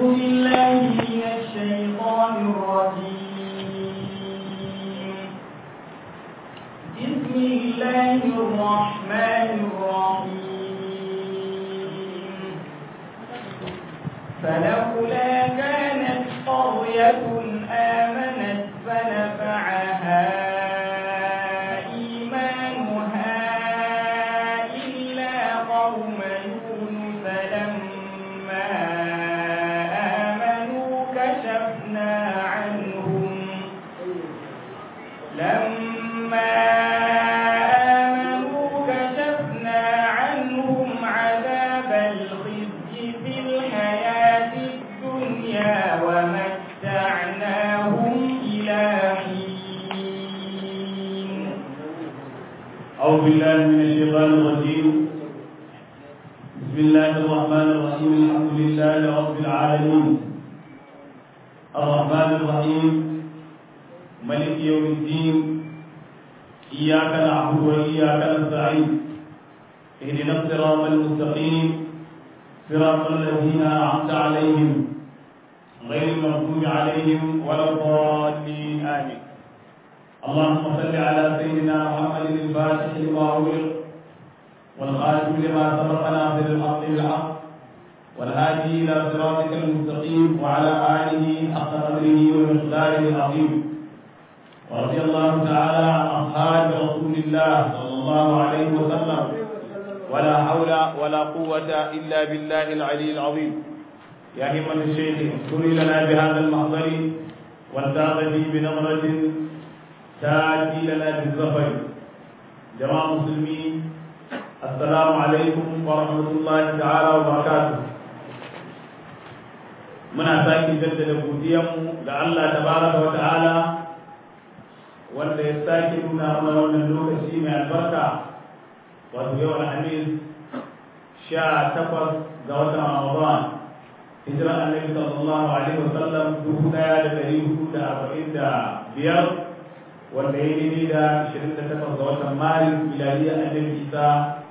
بالله من الشيطان الرجيم بسم الله الرحمن الرحيم فلولا كانت قرية آمنت فنفعها إيمانها إلا قوم يونس لما آمنوا كشفنا عنهم لما آمنوا كشفنا عنهم عذاب الخزي في الحياة الدنيا ومتعناهم إلى حين أعوذ بالله من الشيطان الرجيم بسم الله الرحمن الرحيم الحمد لله رب العالمين الرحمن الرحيم ملك يوم الدين إياك نعبد وإياك نستعين اهدنا الصراط المستقيم صراط الذين أنعمت عليهم غير المغضوب عليهم ولا الضالين آمين اللهم صل على سيدنا محمد الفاتح لما أغلق والخاتم لما سبق ناصر الحق بالحق والهادي إلى صراطك المستقيم وعلى آله حق قدره ومقداره العظيم ورضي الله تعالى عن أصحاب رسول الله صلى الله عليه وسلم ولا حول ولا قوة إلا بالله العلي العظيم يا همة الشيخ اذكري لنا بهذا المحضر والتاغتي بنظرة تاتي لنا بالظفر جماعة المسلمين السلام عليكم ورحمة الله تعالى وبركاته muna sake jaddada godiyanmu ga Allah tabaraka wa ta'ala wanda ya sake nuna mana wannan lokaci mai albarka wato yau alhamis sha takwas ga watan ramadan hijiran annabi sallallahu alaihi wa sallam dubu daya da dari hudu da arba'in da biyar wanda ya yi da 28 ga watan maris miladiyar annabi isa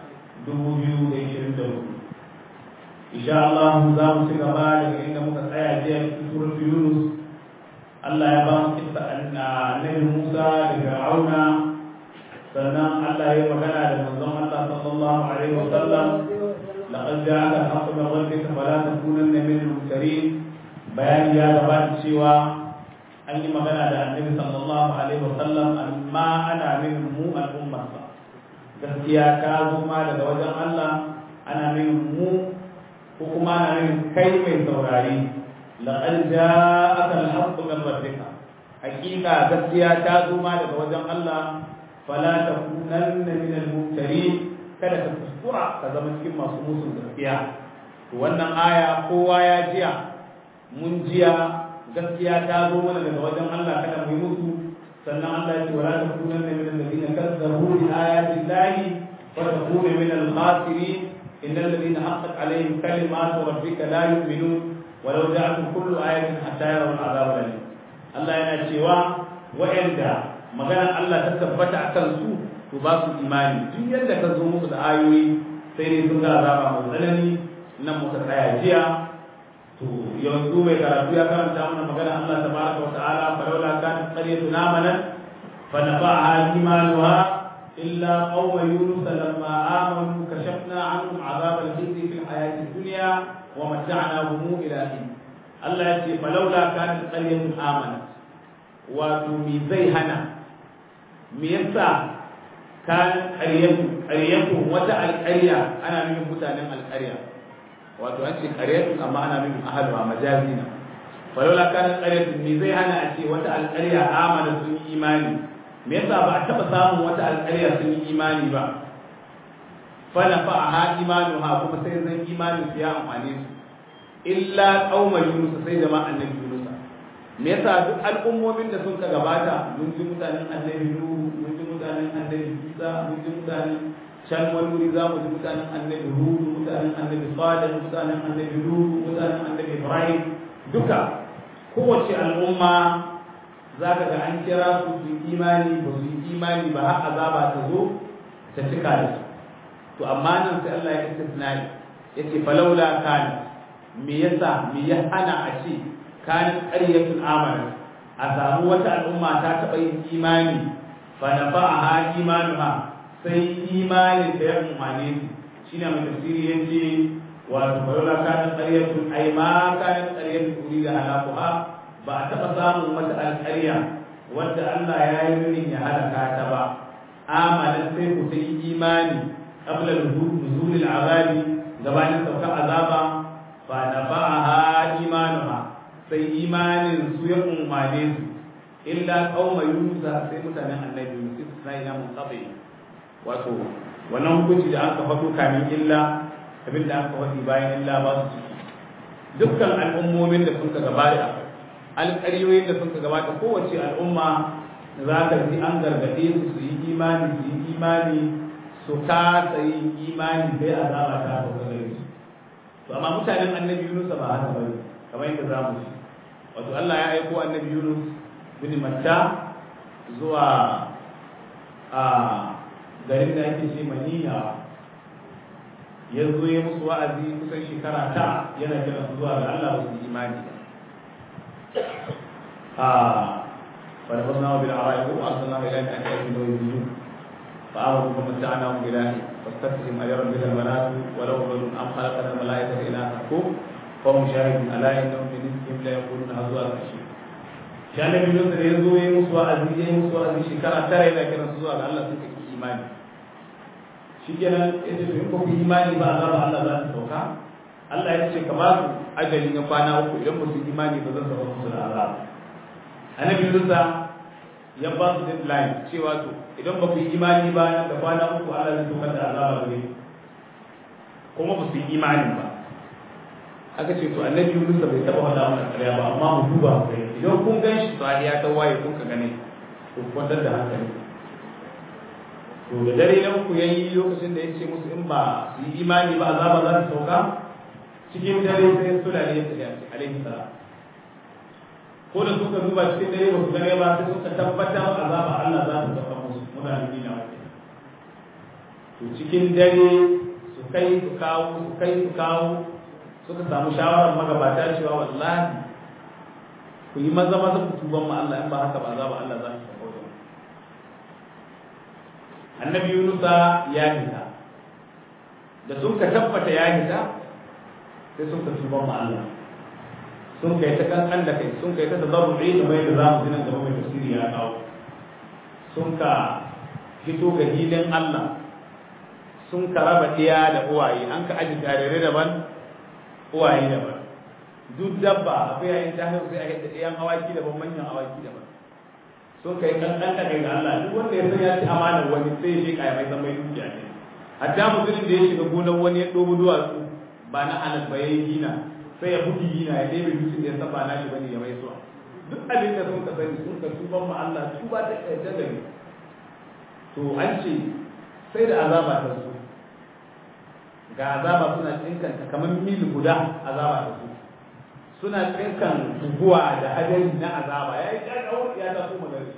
2024 insha Allah za mu ci gaba daga inda muka tsaya jiya cikin suratul yunus Allah ya ba mu kissa annabi Musa da Fir'auna sannan Allah ya magana da manzon Allah sallallahu alaihi wa sallam laqad ja'aka al-haqqu min rabbika fala takunanna min al-mumtarin bayani ya gabata cewa an yi magana da annabi sallallahu alaihi wasallam amma ana min mu al'ummarsa gaskiya ta zo ma daga wajen Allah ana min mu ko kuma ana min kai mai saurari laqad ja'aka al-haqqu min rabbika hakika gaskiya ta zo ma daga wajen Allah fala takunanna min al-mumtarin kada ka kuskura ka zama cikin masu musu gaskiya wannan aya kowa ya jiya mun jiya gaskiya ta zo mana daga wajen Allah kada mu yi musu sannan Allah ya ce wala takunanna min alladhina kazzabu bi ayati llahi wa takunu min al-khasirin innal ladhina haqqat alaihim kalimatu rabbika la yu'minun walau ja'at kullu ayatin hatta yarawu al-'adhab alim Allah yana cewa wa'anda magana Allah ta tabbata akan su to ba su imani duk yadda ka zo musu da ayoyi sai ne sun ga azaba mai tsanani nan muka tsaya jiya to yanzu mai karatu ya karanta mana magana Allah tabaraka wa ta'ala falawla kanat qaryatun amanat fa nafa'aha imanuha illa qauma yunus lamma amanu kashafna anhum 'adhab al-khizy fi al-hayati ad-dunya wa mata'nahum ila hin Allah ya ce falawla kanat qaryatun amanat wato mi zai hana me yasa kan qaryatu qaryatu wata alqarya ana nufin mutanen alqarya wato an ce qaryatun amma ana nufin ahaluha majazina falola kana qaryatun me zai hana a ce wata alqarya amana sun yi imani me yasa ba a taba samun wata alqarya sun yi imani ba fala fa ha imanuha kuma sai zan imani su ya amfane su illa qauma yunus sai jama'a annabi yunus me yasa duk al'ummomin da sun ka gabata mun ji mutanen annabi nuhu mun ji mutanen annabi isa mun ji mutanen can wani wuri za mu ji mutanen annabi hudu mutanen annabi salih mutanen annabi nuhu mutanen annabi ibrahim duka kowace al'umma za ka ga an kira su su yi imani ba su yi imani ba har azaba ta zo ta cika da su to amma nan sai Allah ya istisnai yace falawla kana me yasa me ya hana a ce kanin ƙaryatun amana a samu wata al'umma ta taɓa yin imani fa na fa'aha imanuha sai imanin da ya umane su shine mai tafsiri yace wato bayola kanin ƙaryatun ai ma kanin ƙaryatun uri da halakuha ba a taɓa samun wata alƙarya wadda Allah ya yi nurin ya halaka ta ba amalan sai ku sai imani qabla nuzul al'azabi gabanin saukar azaba fa nafa'aha imanuha sai imanin su ya umane su illa qauma yunus sai mutanen annabi yunus sai na munqati wato wannan hukunci da aka faɗo kamin illa abin da aka faɗi bayan illa ba su ciki dukkan al'ummomin da suka gabata alƙaryoyin da suka gabata kowace al'umma za ka ji an gargaɗe su su yi imani su yi imani su kasa yin imani sai azaba ta sauka gare su to amma mutanen annabi Yunus ba haka bane kamar yadda za mu ji wato Allah ya aiko annabi Yunus bin Matta zuwa a garin da ake ce Manina ya zo ya musu wa'azi kusan shekara ta yana kira su zuwa ga Allah su imani a فنبذناه بالعراء وارسلناه الى ان ياكلوا ويزيدون فامروا فمتعناهم بالله فاستفتهم اجرا بها البنات ولو رجل ام خلقنا الملائكه اناثا فهم شاهدون الا انهم من رزقهم لا يقولون هزوا الاشياء shan nabi Yunus da ya zo ya musu wa'azi ya musu wa'azi shekara tara yana kiran su zuwa ga Allah suka ki imani shikenan ya ce in ku imani ba azaba Allah za ta sauka Allah ya ce ka ba su ajali na kwana uku idan ba su imani ba zan sauka musu da azaba annabi Musa ya ba su deadline cewa to idan ba ku yi imani ba nan da kwana uku Allah zai saukar da azaba gare kuma ba su yi imani ba aka ce to annabi Musa bai taba faɗa mana ƙarya ba amma mu duba mu gani idan kun gan shi to ya ta waye kun ka gane to kwantar da hankali to da dare nan ku yayi lokacin da ya ce musu in ba su yi imani ba azaba za ta sauka cikin dare sai sulale ya tafi alaihi salam ko da suka duba cikin dare ba su gane ba sai suka tabbatar azaba Allah za ta sauka musu mutane dina wake to cikin dare su kai su kawo su kai su kawo suka samu shawarar magabata cewa wallahi ku yi maza maza ku tuban ma Allah in ba haka ba azaba Allah za ta sauka wajen annabi Yunusa ya hita da sun ka tabbata ya hita sai sun ka tuban ma Allah sun kai ta kankan da kai sun kai ta tazarru'i kamar yadda za mu ji nan gaba mai tafsiri ya kawo sun ka fito ga hilin Allah sun ka raba ɗiya da uwaye an ka aji tarere daban uwaye daban duk dabba akwai yayin ta haihu sai a yadda ɗiyan awaki daban manyan awaki daban sun kai kankan da kai ga Allah duk wanda ya san ya ci amanar wani sai ya je kaya mai zama dukiya ne hatta mutumin da ya shiga gonar wani ya ɗobo duwatsu ba na halal ba ya yi gina sai ya bugi gina ya ɗebe dutsen da ya saba na shi bane ya mai zuwa duk abin da sun ka sani sun ka tuban ma Allah tuba ta ƙarshe da ne to an ce sai da azaba ta su ga azaba suna tsinkanta kamar mil guda azaba ta su suna tsinkan guguwa da hadari na azaba ya yi ƙarƙawar ya ta kuma gari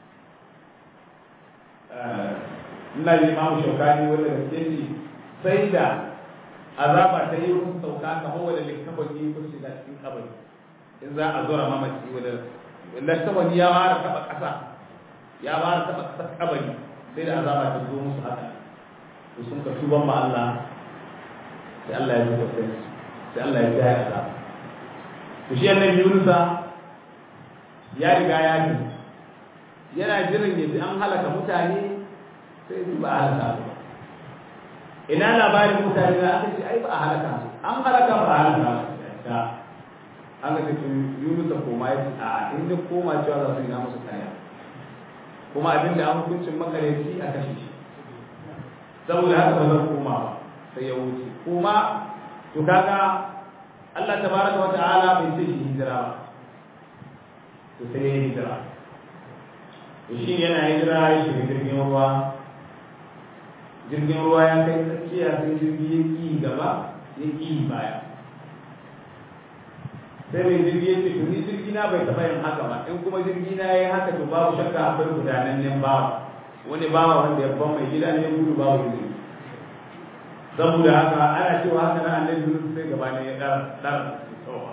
ina da imamu shaukani wanda gaske ne sai da azaba ta yi kun sauka kamar wanda littafin yi kun shiga cikin kabari in za a zura mamaci wanda littafin ya fara taba ƙasa ya fara taba ƙasar kabari sai da azaba ta zo musu haka to sun ka tuban ma Allah sai Allah ya zuba sai sai Allah ya jaya azaba to shi annabi Yunusa ya riga ya ji yana jiran ya ji an halaka mutane sai ba a halaka ba ina labarin mutane da aka ce ai ba a halaka an halaka ba a halaka da an ga cikin yunus da koma ya ce a inda koma cewa za su yi na musu kaya kuma abin da an hukuncin makareci a kashe shi saboda haka ba zan koma ba sai ya wuce kuma to kaga Allah tabaraka wa ta'ala bai ce shi hijira ba to sai ya hijira to shi yana hijira ya shiga jirgin ruwa jirgin ruwa ya kai tsakiya sai jirgi ya ƙi gaba ya ƙi baya sai mai jirgi ya ce to ni jirgi na bai taɓa yin haka ba in kuma jirgi na ya yi haka to babu shakka akwai gudanannen bawa wani bawa wanda ya ban mai gida ne gudu babu jirgi saboda haka ana cewa haka na annabi Yunus sai gaba ne ya dar dar tsawa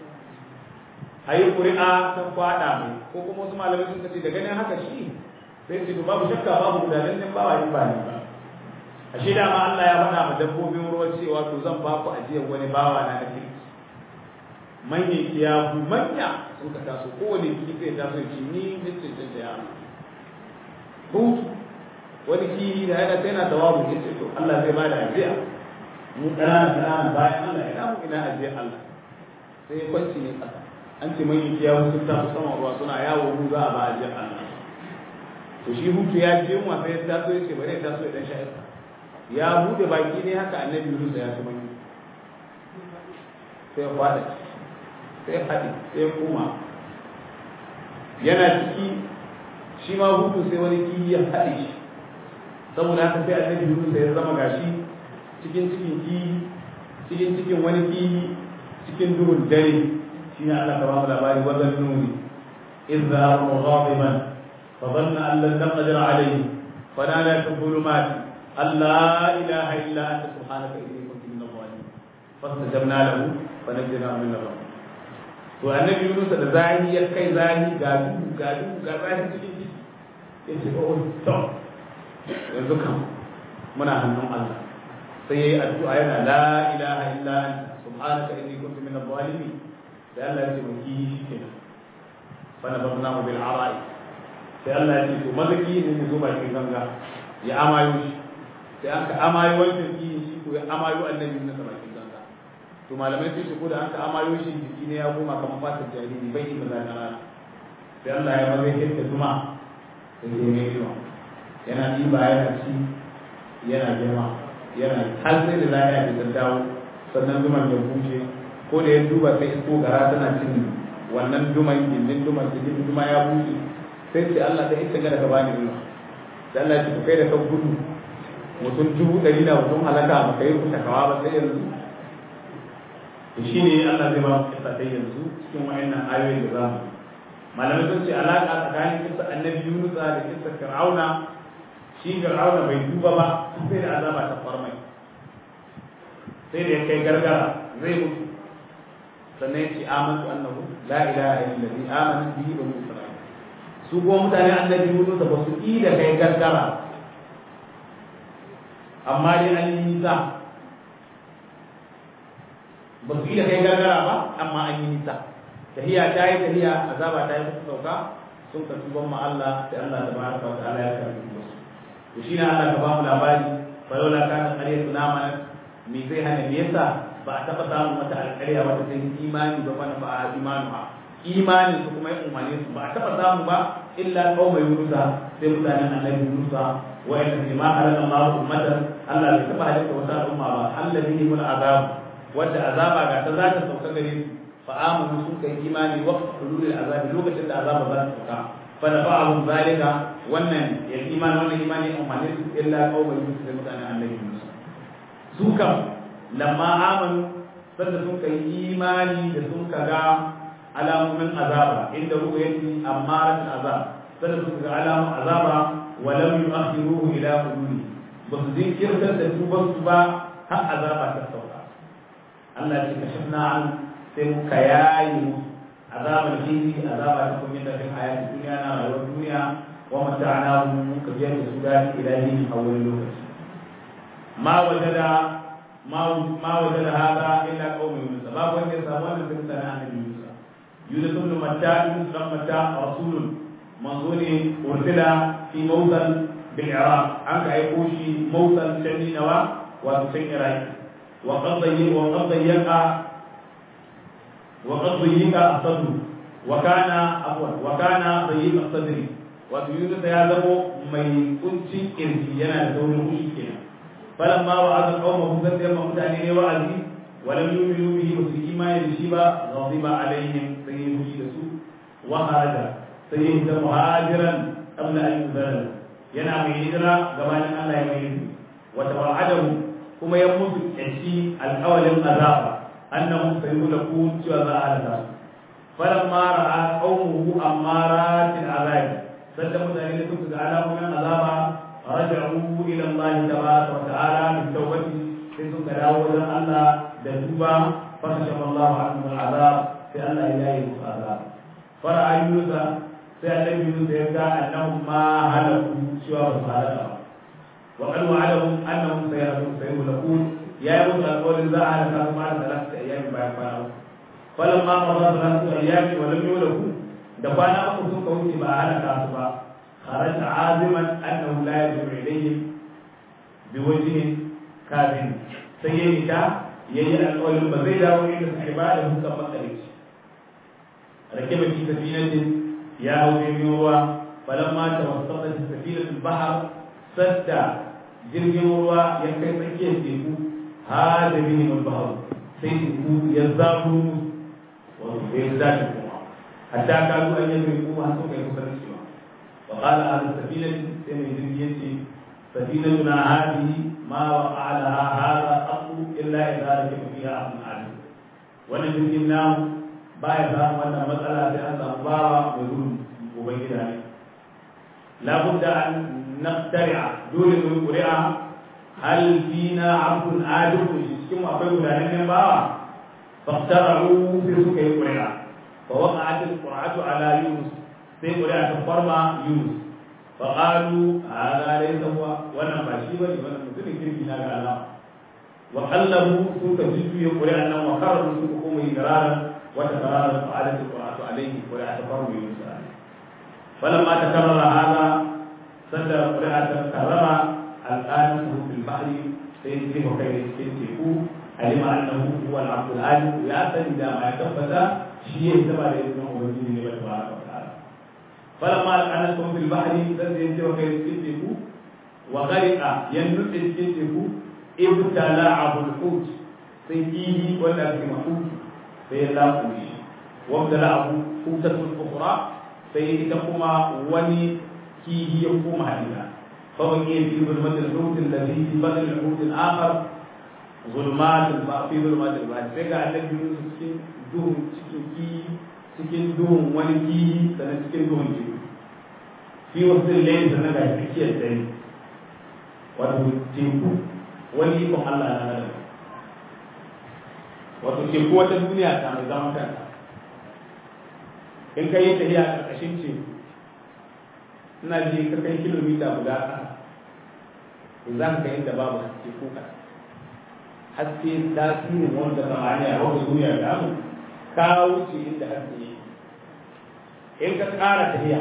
ayi ƙuri'a ta kwada mai ko kuma wasu malamai sun ce da ganin haka shi sai ce to babu shakka babu gudanar din ba wani ba ne ba ashe da ma Allah ya faɗa ma dabbobin ruwa cewa to zan ba ku ajiyar wani bawa na da kirki manyan kiyafu manya sun ka taso kowane kifi sai taso ya ce ni ne cancanta ya hutu wani kihi da yana sai na tawabu ya ce to Allah zai ba da ajiya mu ƙanana ƙanana bayan Allah ina mu ina ajiyar Allah sai ya kwanci ne ƙasa an ce manyan kiyafu sun taso saman ruwa suna yawo mu za a ba ajiyar Allah to shi hutu ya je mu sai ya taso ya ce bari ya taso ya dan sha ya bude baki ne haka annabi Yunus ya ci manyan sai ya fada sai haɗi sai kuma yana ciki shi ma hutu sai wani kiyi ya haɗe shi saboda haka sai annabi Yunus ya zama gashi cikin cikin kiyi cikin cikin wani kiyi cikin duhun dare shi ne Allah ta ba mu labari wa zannuni idza hum ghadiban fa dhanna an lan naqdir alayhi fa nala fi dhulumati alla ilaha illa anta subhanaka inni kuntu min adh-dhalimin fastajabna lahu fa najjaynahu min adh to annabi Yunus da zahi ya kai zahi ga duhu ga duhu ga zahi cikin ciki ya ce oh to yanzu kam muna hannun Allah sai yayi addu'a yana la ilaha illa anta subhanaka inni kuntu min adh-dhalimin sai Allah ya ce mu ki shi kenan fa nabadnahu bil ara'i sai Allah ya ce to mazaki ne mu zo bakin ganga ya amayo shi sai aka amayo wancan ki shi ko ya amayo annabi Yunus bakin ganga to malamai sun ce ko da aka amayo shi jiki ne ya koma kamar fatar jariri bai yi maza na rana sai Allah ya maza yadda zuma da ke mai yawa yana ɗiba yana ci yana girma yana har sai da lafiya da ta dawo sannan zuman ya bushe ko da ya duba sai isko gara tana cin wannan duman gindin duman cikin duma ya bushe sai ce Allah da ita gara ka bani ruwa da Allah ya ce kai da ka gudu mutum dubu ɗari na mutum halaka ba ka yi kusa kawa ba sai yanzu shi ne Allah zai ba mu kisa dai yanzu cikin wayannan ayoyin da zamu malamai sun ce alaka tsakanin kisa annabi Yunus da kisa Fir'auna shi Fir'auna bai duba ba sai da azaba ta farmai sai da ya kai gargara zai mutu sannan ya ce amantu annahu la ilaha illa allazi amana bihi banu isra'il su kuma mutane annabi Yunus ba su yi da kai gargara amma dai an yi nisa ba su iya kai gargara ba amma an yi nisa tahiya ta yi tahiya azaba ta yi musu sauka sun ka tuban ma Allah sai Allah tabaraka wa ta'ala ya karbi musu to shi ne Allah ka ba mu labari fa laula kana qaryatu namanat me zai hana me yasa ba a taba samun mata alƙarya wata ta imani ba fa ba a imanu ha imanin su kuma ya umarne su ba a taba samu ba illa qauma yunusa sai mutanen annabi yunusa wa inna ma halaka Allah ummatan Allah bai taba halitta wata al'umma ba alladhi hul azab wadda azaba ga ta za ta sauka gare su fa amanu sun kai imani waqt hulul azabi lokacin da azaba za ta sauka fa nafa'ahum zalika wannan ya imani wannan imani umarni su illa qauma yusuf da mutanen annabi Musa su kam lamma amanu sanda sun kai imani da sun kaga alamomin azaba inda ru'yati amarat azab sanda sun kaga alamomin azaba wa lam yu'akhiruhu ila hululi ba su jinkirtar da tuban su ba har azaba ta sauka Allah ce ka shafna an sai muka yayi musu azabar khizi azaba ta kun yadda fil hayati dunya na rayuwar duniya wa mata'ana mun ka biya da su da ilahi a wani lokaci ma wajada ma ma wajada hada illa qaum yunus babu wanda ya samu wannan bin sana annabi yunus yunus ibn matta yunus ibn matta rasulun manzo ne ursila fi mawtan bil iraq an ka aiko shi mawtan taninawa wa sun iraki وقد ضيق وقد ضيق وقد ضيق الصدر وكان عفوا وكان ضيق الصدر ويونس يا زمو mai kuncin kirji yana da saurin kushi kenan falamma wa'ada qaumahu zai yamma mutane ne wa'azi walam yu'minu bihi ba su imani da shi ba ghadiba alaihim sai ya fushi da su wa hada sai ya ta muhajiran qabla an yuzala yana mai hijira gabanin Allah ya mai wa tawa'adahu kuma ya mutu yanci alƙawalin azaba annahu sayulakun cewa za a halaka falamma ra'a qaumuhu amaratil azab sanda mutane da suka ga alamomin azaba raja'u ila Allah tabaraka wa ta'ala bi tawbati sai sun ka dawo wajen Allah da duba fa kashafa Allahu anhum al'azab sai Allah ya yi musu azab fara ayyuka sai annabi Yunus ya ga annahum ma halaku cewa ba su halaka ba wa qad wa'adahum annahum sayahdu sayulqun ya yi musu alƙawarin za a halaka su ma da talata ayyami bayan kwana uku falamma qada talata ayyami wa lam yulaku da kwana uku sun wuce ba a halaka su ba kharaja aziman annahu la yarji'u ilayhim biwajhin kafin sai ya nika yayi alƙawarin ba zai dawo inda suke ba da hukkan makarici rake ba fi safinatin ya hau jirgin ruwa falamma tawassata safinatul bahr sadda jirgin ruwa ya kai tsakiyar teku hada bihim al-bahr sai teku ya zafu wato ya zafi kuma hatta kadu an yi kuma har suka yi kusa da cewa wa qala ahlu safinati sai mai jirgi yace safinatuna hadhihi ma waqa laha hadha aqu illa idza rakiba fiha abun alim wannan jirgin namu baya samun wannan matsala sai an samu bawa mai gudun ubangida ne labudda an naqtari'a dole mu ƙuri'a hal fina abdun adiku cikin akwai gudanar bawa faqtara'u sai suka yi ƙuri'a fa waqa'at al-qur'atu ala yunus sai ƙuri'a ta farma yunus fa qalu hadha laysa huwa wannan ba shi bane wannan mutumin kirki na ga Allah wa qallabu suka jiddu ƙuri'a nan wa kararu suka kuma yi gararan وتكرر فعلت القرآن عليه ولا تفرم يونس عليه فلما تكرر هذا سد قراءة تكرر الآن في البحر سيجري وكيف يستنتفو علم أنه هو العبد العالم ويأتي إذا ما يتفت شيء تبع لابن أبيه لله تبارك وتعالى فلما أنكم في البحر سد يجري وكيف يستنتفو وغرق ينبت يستنتفو ابتلعه الحوت سيجيه ولا في محوت sai ya laƙure shi wanda la abu hutatul ukhra sai ita kuma wani kihi ya koma hadina fa baqi fi zulmatil hut alladhi fi badal al hut al akhar zulmat al ba fi zulmat al ba sai ga annabi Yunus cikin duhun cikin kihi cikin duhun wani kihi sannan cikin duhun kihi fi wasu layin sannan ga tsakiyar dare wato teku wani ikon Allah na nan wato teku wata duniya ta mai zaman kanta in ka yi tafiya a ƙarƙashin teku ina ji ka kai kilomita guda ƙasa za ka kai inda babu teku ka haske tasirin wanda samaniya wanda duniya ta mu ka wuce inda haske yake in ka ƙara tafiya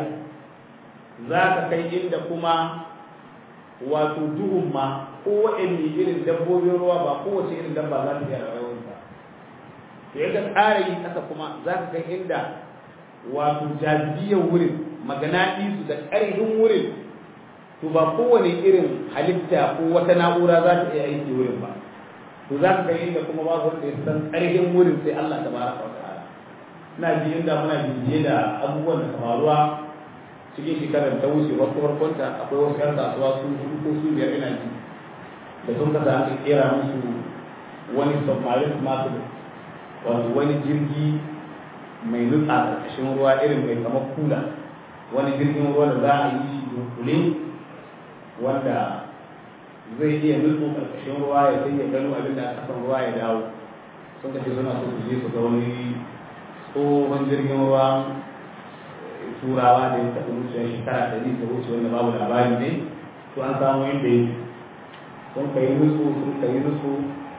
za ka kai inda kuma wato duhun ma ko waɗanne irin dabbobin ruwa ba kowace irin dabba za ta iya rayuwar ba to ya ka ƙara yi ƙasa kuma za ka kai inda wato jazibiyar wurin magana su da ƙarfin wurin to ba kowane irin halitta ko wata na'ura za ta iya aiki wurin ba to za ka kai inda kuma babu wanda ya san ƙarfin wurin sai Allah ta baraka wa ta'ala ina ji inda muna bibiye da abubuwan da faruwa cikin shekarar ta wuce wasu farkonta akwai wasu yan kasuwa su hudu ko su biyar ina ji da sun kasa aka kera musu wani submarine masu wato wani jirgi mai nutsa a ƙarƙashin ruwa irin mai kamar kula wani jirgin ruwa da za a yi shi dunkule wanda zai iya nutso ƙarƙashin ruwa ya sai ya gano abin da a ƙasan ruwa ya dawo sun kashe suna so su je su ga wani tsohon jirgin ruwa turawa da ya taɓa wucewa shekara ɗari ta wuce wanda babu labari ne to an samu inda yake sun kai nutsu sun kai nutsu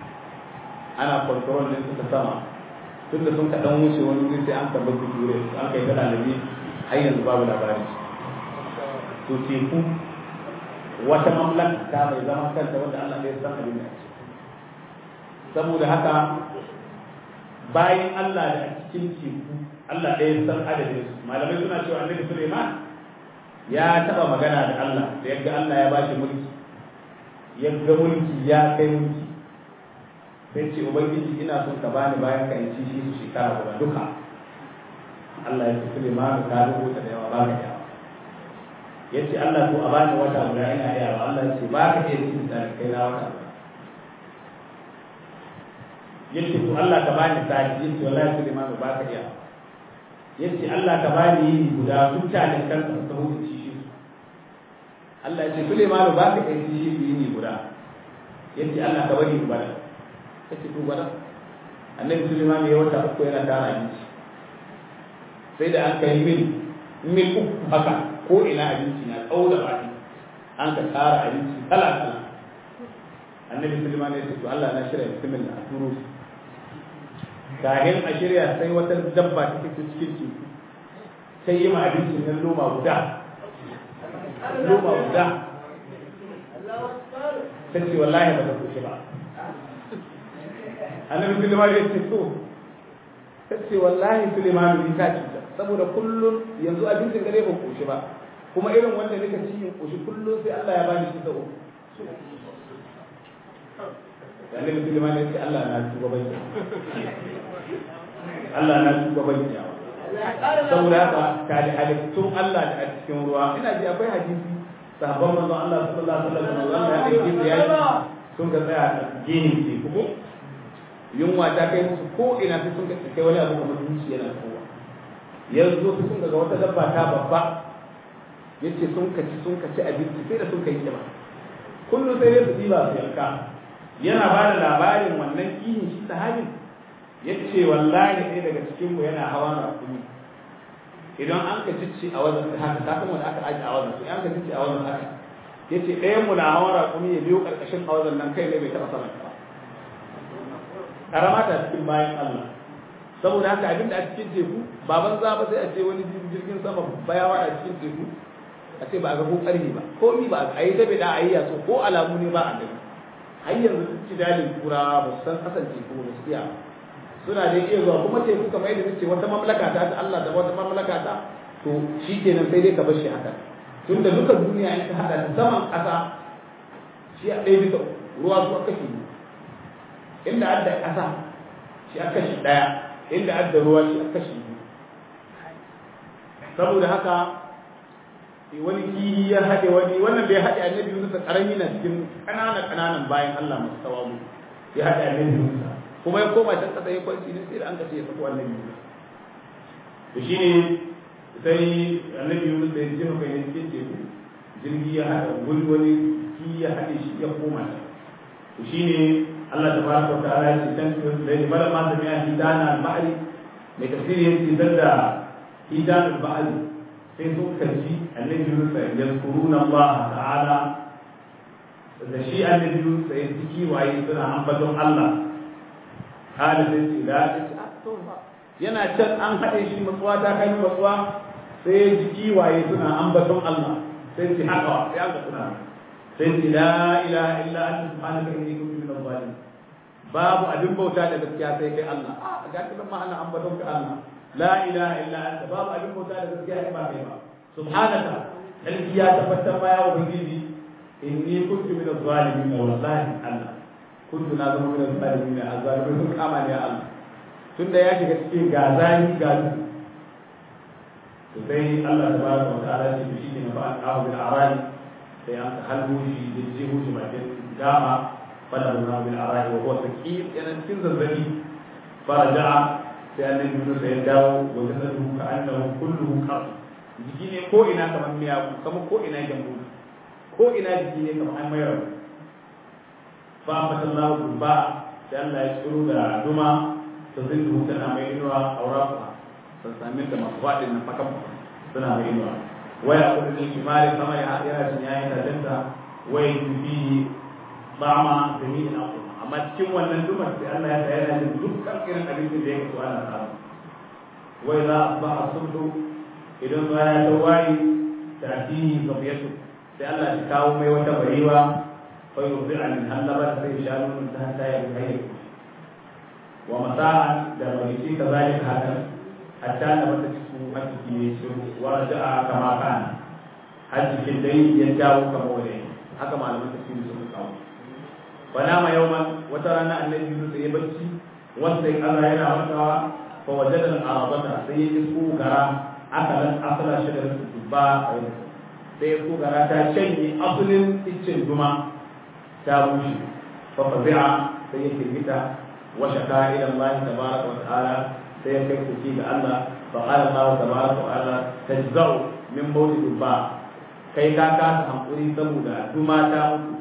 ana kwantaron din suka sama tunda sun ka dan wuce wani wuri sai an tabbar da ture an kai ta dalibi har yanzu babu labari to teku wata mamlaka ta mai zaman kanta wanda Allah ya san abin da saboda haka bayan Allah da cikin teku Allah ɗaya san adadin su malamai suna cewa annabi Sulaiman ya taba magana da Allah da yadda Allah ya bashi mulki yadda mulki ya kai mulki sai ce ubangiji ina son ka bani bayan ka ci shi su shekara guda duka Allah ya ce Sulaiman ka rubuta da yawa baka yawa yace Allah to a bani wata guda ina yawa Allah ya ce baka iya cin da kai na wata guda yace to Allah ka bani sati yace wallahi Sulaiman baka yawa yace Allah ka bani yini guda mutanen kanka su hudu ci shi Allah ya ce Sulaiman ba ka kai ci shi yini guda yace Allah ka bari ubada kace to gwada annabi Sulaiman ya wata uku yana tara abinci sai da an kai mil mil uku haka ko ina abinci na tsawo da baki an ka tara abinci kala kala annabi Sulaiman ya ce to Allah na shirya bismillah a turo su kahin a shirya sai wata dabba ta fito cikin teku sai yi ma abincin nan loma guda loma guda ta ce wallahi ba ta kushe ba annabi Sulaiman ya ce to ta ce wallahi Sulaiman ni ka cuta saboda kullum yanzu abincin gare ba kushe ba kuma irin wanda nika ci in kushe kullum sai Allah ya bani shi da uku annabi Sulaiman ya ce Allah na tuba bai Allah na tuba bai saboda haka ka da halittun Allah da a cikin ruwa ina ji akwai hadisi sahabban manzon Allah sallallahu alaihi wasallam Allah ya aike su yaki sun ga tsaya a gini ce kuma yunwa ta kai musu ko ina sai sun ga kai wani abu kamar zuci yana kowa yanzu su sun ga wata dabba ta babba yace sun kaci sun kaci abinci sai da sun kai kima kullum sai dai su diba su yanka yana ba da labarin wannan kihin shi sahabin yace wallahi ɗaya daga cikin mu yana hawa rakumi idan an ka cicci a wajen haka ta kuma da aka aji a wajen sai an ka cicci a wajen haka yace ɗayan mu na hawa rakumi ya biyo karkashin a wajen nan kai ne bai taɓa sama ba karama ta cikin bayan Allah saboda haka abin da a cikin teku baban za ba sai a ce wani jirgin sama bayawa a cikin teku a ce ba a ga ko ƙarfi ba ko mi ba a yi ta bida a yi yaso ko alamu ne ba a gani har yanzu duk jidalin turawa ba su san kasance ko ba su iya suna da iya zuwa kuma teku kamar yadda nace wata mamlaka ta ta Allah da wata mamlaka ta to shi kenan sai dai ka bar shi haka tunda duka duniya in ka hada da saman ƙasa shi a ɗaya bisa ruwa su aka shi inda adda ƙasa shi aka shi ɗaya inda adda ruwa shi aka shi biyu saboda haka wani kihi ya haɗe wani wannan bai haɗe annabi Yunus karami na cikin ƙananan ƙananan bayan Allah masu tawamu ya haɗe annabi Yunus kuma ya koma can kasa ya kwanci ne sai da an kace ya sako annabi Yunus to shine sai annabi Yunus da ya jefa kai cikin teku jirgi ya haɗa wani wani ki ya haɗe shi ya koma to shine Allah tabaraka wa ta'ala ya ce dan da ya bala ma da ya hidana al-ma'ri mai tafsiri yace dan da hidana al-ma'ri sai sun kaji annabi Yunus ya kuruna Allah ta'ala da shi annabi Yunus ya ciki waye suna ambaton Allah kada sai ce da yana can an haɗe shi matsuwa ta kai matsuwa sai ya ji kiwaye suna ambaton Allah sai ce haka sai an suna sai ce la ilaha illa anta subhanaka inni kuntu minaz zalimin babu abin bauta da gaskiya sai kai Allah a ga kidan ma ana ambaton ka Allah la ilaha illa anta babu abin bauta da gaskiya ba kai ba subhanaka alki ya tabbatar ma ya ubangiji inni kuntu minaz zalimin wallahi Allah kuntu na zama min zalimin azzalimin sun kama ne Allah tunda ya shiga cikin ga zani ga duhu to sai Allah tabaraka wa ta'ala ce shi ne fa an bil arani sai an ka halbo shi da jeho shi bakin gama fala na bil arani wa huwa saqim yana cikin zazzabi faraja'a sai annabi Yunus ya dawo wa jasadu ka annahu kulluhu qas jiki ne ko ina kamar miya kamar ko ina jambu ko ina jiki ne kamar an mayar fa fatallahu ba sai Allah ya tsiro da duma ta zindu tana mai inuwa aurafa sun sami da masu faɗin na fakan suna mai inuwa waya kudu ne kimari sama ya yana cin yayin da jinta waya tufi bama da ni ina kuma amma cikin wannan dumar sai Allah ya tsaya yana jin dukkan irin abincin da ya kaso ana samu wai za a ba a sulhu idan zuwa ya ta wayi da addini zabiyatu sai Allah ya kawo mai wata barewa fa yurdi'a min hallaba sai ya nuna ta ta ya kai wa masa'an da marici kazalika hakan hatta da wata cikin hajji ne shi wa raja'a kama kana hajji kin dai ya dawo kama wani haka malaman tafsiri suka kawo wala ma yawman wata rana annabi Yunus ya bacci wanda Allah yana wantawa fa wajada al-arabata sai ya isko gara akalan asala shajar dubba sai ya isko gara ta canye asalin iccen duma ta bushe fa fazi'a sai ya firgita wa shaka ila Allah tabaraka wa ta'ala sai ya kai kuki ga Allah fa qala Allah tabaraka wa ta'ala tajza'u min mawlid ba kai ka kasa hankuri saboda duma ta mutu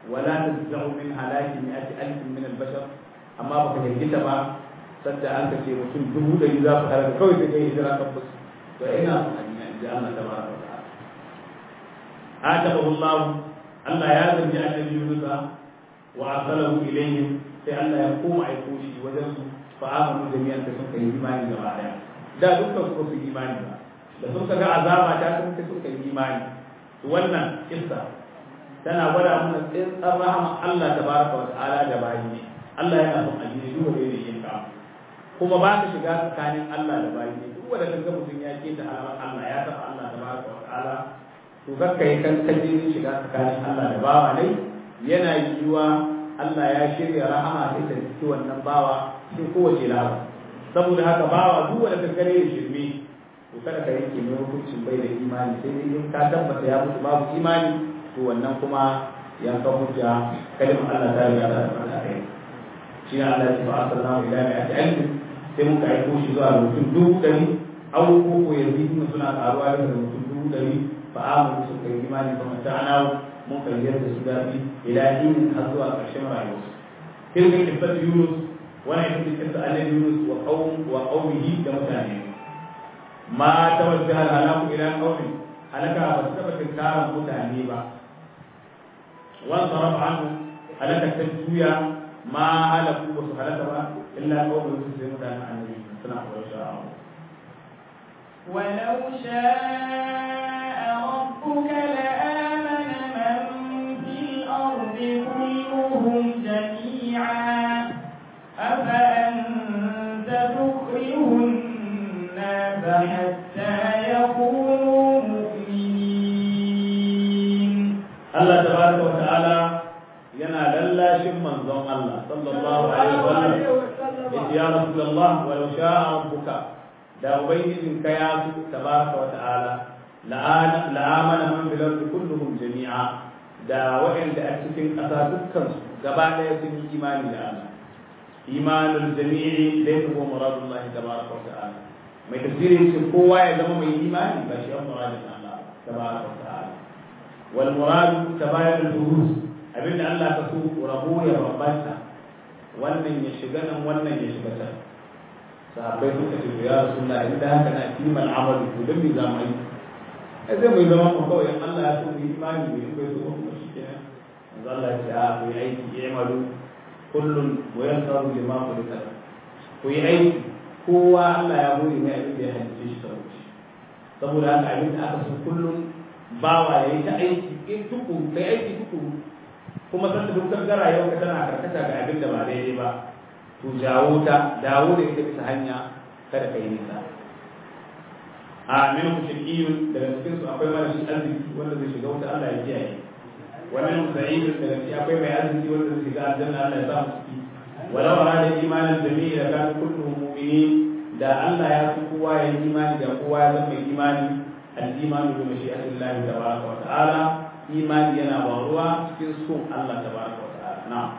wala tazau min halaki mi'ati alfin min al-bashar amma baka hirgita ba sadda an kace mutum dubu da za su halaka kawai sai kai hijira kan bus to ina son a duniya inji Allah tabaraka wa ta'ala atabahu Allah Allah ya zanji annabi Yunus wa arsalahu ilayhim sai Allah ya koma aiko shi wajen su fa amanu jami'an da suka yi imani gaba daya da dukkan su su imani ba da sun ga azaba ta sun kai suka yi imani to wannan kissa tana gwada mana tsintsar rahama Allah tabaraka wa ta'ala da bayi ne Allah yana son addini duk wanda yake yin ka kuma ba ka shiga tsakanin Allah da bayi ne duk wanda kaga mutum ya ke da alamar Allah ya taba Allah tabaraka wa ta'ala to kakka yi kan kaje shiga tsakanin Allah da bawa ne yana yiwuwa Allah ya shirya rahama sai ta ciki wannan bawa sai kowace lawa saboda haka bawa duk wanda ka gare da shirme to kada ka yanke mai hukuncin bai da imani sai dai in ka tabbata ya mutu babu imani to wannan kuma ya ka hujja kalimar Allah ta riga ta tabbata kai shi ne Allah ya fa arsalna ila mi'ati alfin sai muka aiko shi zuwa ga mutum dubu ɗari aw ko ko yanzu suna karuwa da mutum dubu ɗari fa amanu su kai imani kuma ta'anawu mun kan yarda su daɗi ila dinin har zuwa ƙarshen rayuwarsu tilka kissatu yunus wannan ita ce kissa annabi yunus wa qaum wa qaumihi da mutane ma tawajjaha al-halaku ila qaumi halaka ba su taba tinkaran mutane ba wan saraf anhu halaka ta juya ma halaku ba su halaka ba illa qaumin su sai mutanen annabi suna kawai sha'a ولو شاء ربك لآمن من في الأرض كلهم جميعا أفأنت تكره الناس حتى يكونوا مؤمنين الله تبارك وتعالى ينا للاشم منظوم الله صلى الله عليه وسلم يا رسول الله ولو شاء ربك da ubangijin ka ya su tabaraka wa ta'ala la'amana man bil ardi kulluhum jami'a da waɗanda a cikin ƙasa dukkan su gaba ɗaya sun yi imani da Allah imanul jami'i laysa huwa muradullah tabaraka wa ta'ala mai tafsiri ce kowa ya zama mai imani ba shi muradin Allah tabaraka wa ta'ala wal murad tabayyan al-durus abinda Allah ka so rabo ya bambanta wannan ya shiga nan wannan ya shiga can sahabbai suka ce ya rasulullah inda haka na kiman amalu to dan me zamu yi ai zai mai zama mu kawai in Allah ya so mu yi imani mu yi bai so kuma shikenan manzo Allah ya ce a ku yi aiki ya amalu kullun wa yansaru lima kulika ku yi aiki kowa Allah ya hore mai abin da ya halice shi saboda shi saboda haka abin da aka so kullun bawa ya yi ta aiki in tuku kai aiki tuku kuma san da dukkan gara yau ka tana karkata ga abin da ba daidai ba to jawo ta dawo da ita bisa hanya kada ka yi nisa a min mushrikiyun daga cikin su akwai marashin arziki wanda zai shiga wuta Allah ya kiyaye wa min sa'idun daga cikin akwai mai arziki wanda zai shiga aljanna Allah ya sa mu ciki walau arada imanan jami'i da kan kulluhum mu'minin da Allah ya so kowa ya yi imani da kowa ya zama mai imani al-imanu bi mashi'atillahi tabaraka wa ta'ala imani yana waruwa cikin son Allah tabaraka wa ta'ala na'am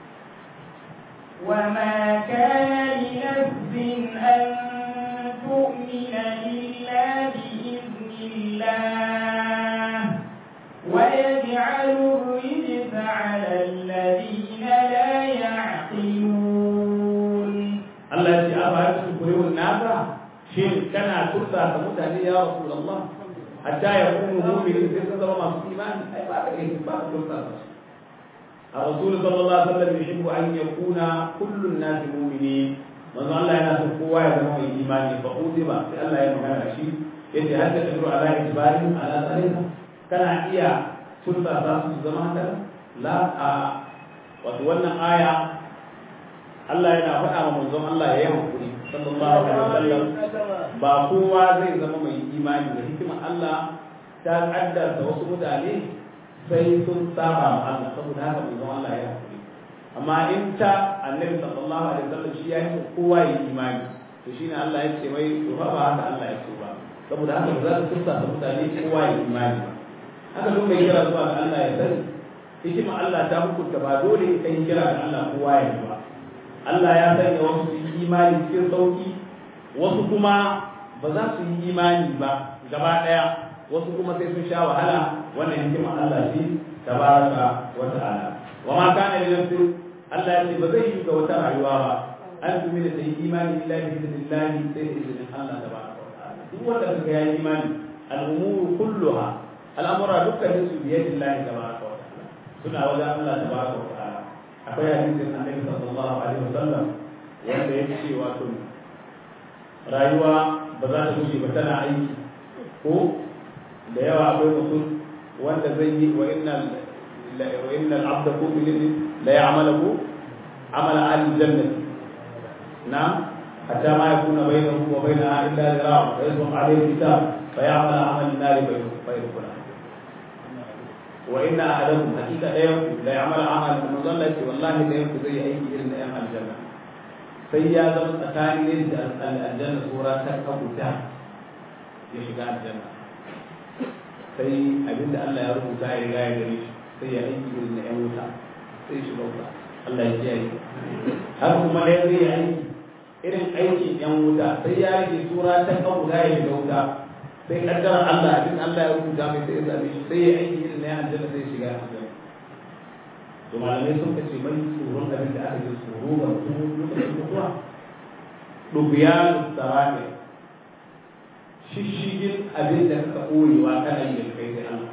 وما كان لنفس أن تؤمن إلا بإذن الله ويجعل الرجس على الذين لا يعقلون Allah ya ce a bayan su kurewun nasa shin kana tursa ka mutane ya Rasulullah hatta ya kunu mu'minin sai sun zama masu imani ai ba ka iya ba ka tursa su الرسول صلى الله عليه وسلم يحب أن يكون كل الناس مؤمنين من الله يناس قوة يزمو إيمان فأوتب في الله يمكن شيء يتي هل تقدر على إجبارهم على ذلك كان إيا سلطة أساس الزمان لا وتولى آية Allah yana faɗa wa manzon Allah ya yi hankuri sallallahu alaihi wasallam ba kowa zai zama mai imani da hikimar Allah ta kaddarta wasu mutane sai sun saba ma Allah saboda haka mai zama Allah ya hakuri amma in ta annabi sallallahu alaihi wasallam shi ya yi kowa ya imani to shine Allah ya ce mai to ba haka Allah ya so ba saboda haka za su tursa da mutane kowa ya imani ba haka duk mai kira zuwa ga Allah ya sani hikima Allah ta hukunta ba dole kai kira ga Allah kowa ya yi ba Allah ya sanya wasu su yi imani cikin sauki wasu kuma ba za su yi imani ba gaba daya wasu kuma sai sun sha wahala wannan hikima Allah shi tabaraka wa ta'ala wa ma kana li nafsin Allah ya ce ba zai yi ga wata rayuwa ba an tumi da sai imani billahi bi billahi sai da izinin Allah tabaraka wa ta'ala duk wanda kaga ya yi imani al-umuru kulluha al'amura dukkanin su biyadi Allah tabaraka wa ta'ala suna wajen Allah tabaraka wa ta'ala akwai hadisin Annabi sallallahu alaihi wasallam wanda ya ce wato rayuwa ba za ta wuce ba tana aiki ko da yawa akwai mutum wanda zai yi wa innal wa innal abda kullin la ya'malu amala al-jannati نعم حتى ما يكون بينه وبينها الا ذراع فيصبح عليه الكتاب فيعمل عمل النار فيدخلها وان احدكم حقيقه لا يمكن لا يعمل عمل من ظن والله لا يمكن زي اي الا ايام الجنه sai ya zama tsakanin da aljanna tsora ta kabuta ya shiga aljanna sai abinda Allah ya rubuta ya riga ya gare shi sai ya aiki irin na yan wuta sai shi bauta Allah ya kiyaye har kuma da zai yi aiki irin aikin yan wuta sai ya rage tura ta kan guda ya shiga wuta sai kaddara Allah abin Allah ya rubuta mai sai ya zabe shi sai ya aiki irin na yan aljanna sai ya shiga aljanna to malamai sun kace mai tsoron abin da aka yi tsoro ga mutum lokacin mutuwa dubiyanu sarari shishigin abin da ka koyewa kana yi da kai sai Allah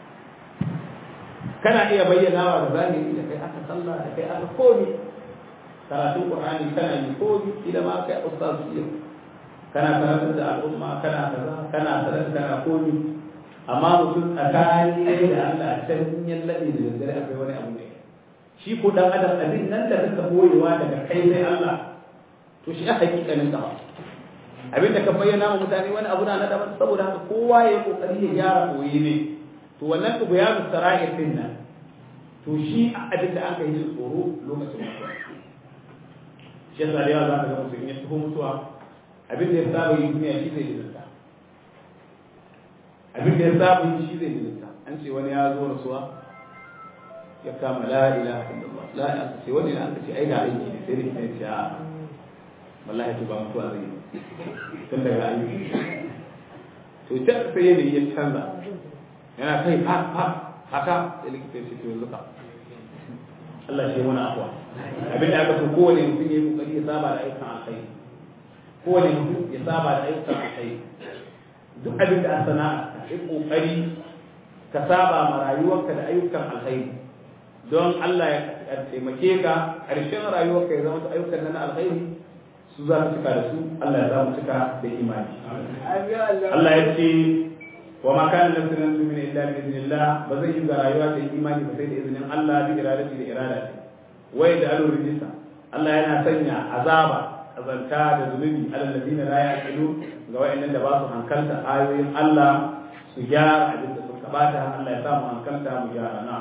kana iya bayyana wa da zahiri da kai aka sallah da kai aka komi karatun qur'ani kana yi komi idan ma kai ustaz iya kana karantar da al'umma kana kaza kana sadaka kana komi amma mutum tsakani ne da Allah can yan lade da daddare akwai wani abu ne shi ko dan adam abin nan da kaka boyewa daga kai sai Allah to shi a hakikanin ka abin da ka bayyana wa mutane wani abu na daban saboda haka kowa ya kokari ya gyara koyi ne to wannan ku bayanu sara'ir din nan to shi abin da aka yi tsoro lokacin mutuwa shi yasa da yawa za ka ga mutum ya taho mutuwa abin da ya saba yi duniya shi zai dinta abin da ya saba yi shi zai dinta an ce wani ya zo rasuwa ya kama la ilaha illallah la ilaha sai wani da aka ce ai ga aiki ne sai da kina ce a wallahi to ba mutuwa zai yi tun daga ayyuki to ta sai yanayi ya canza yana kai ha ha haka da likita shi to zuka Allah shi wani afwa abin da aka so kowane mutum ya yi kokari ya saba da ayyukan alkhairi kowane mutum ya saba da ayyukan alkhairi duk abin da a sana'a ka yi kokari ka saba ma rayuwarka da ayyukan alkhairi don Allah ya taimake ka ƙarshen rayuwarka ya zama ayyukan nan alkhairi su za su cika da su Allah ya za mu cika da imani Allah ya ce wa ma kana nafsin an tu'mina illa bi idnillah ba zai yi ga rayuwa da imani ba sai da izinin Allah bi iradati da irada wai da alu rijisa Allah yana sanya azaba azanta da zunubi alal ladina la yaqilu ga wayannan da ba su hankalta ayoyin Allah su gyara abin da suka bata Allah ya samu hankalta mu gyara na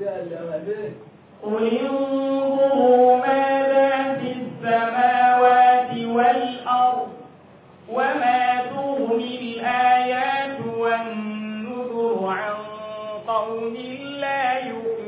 قل انظروا ماذا في السماوات والأرض وما تغني الآيات والنذر عن قوم لا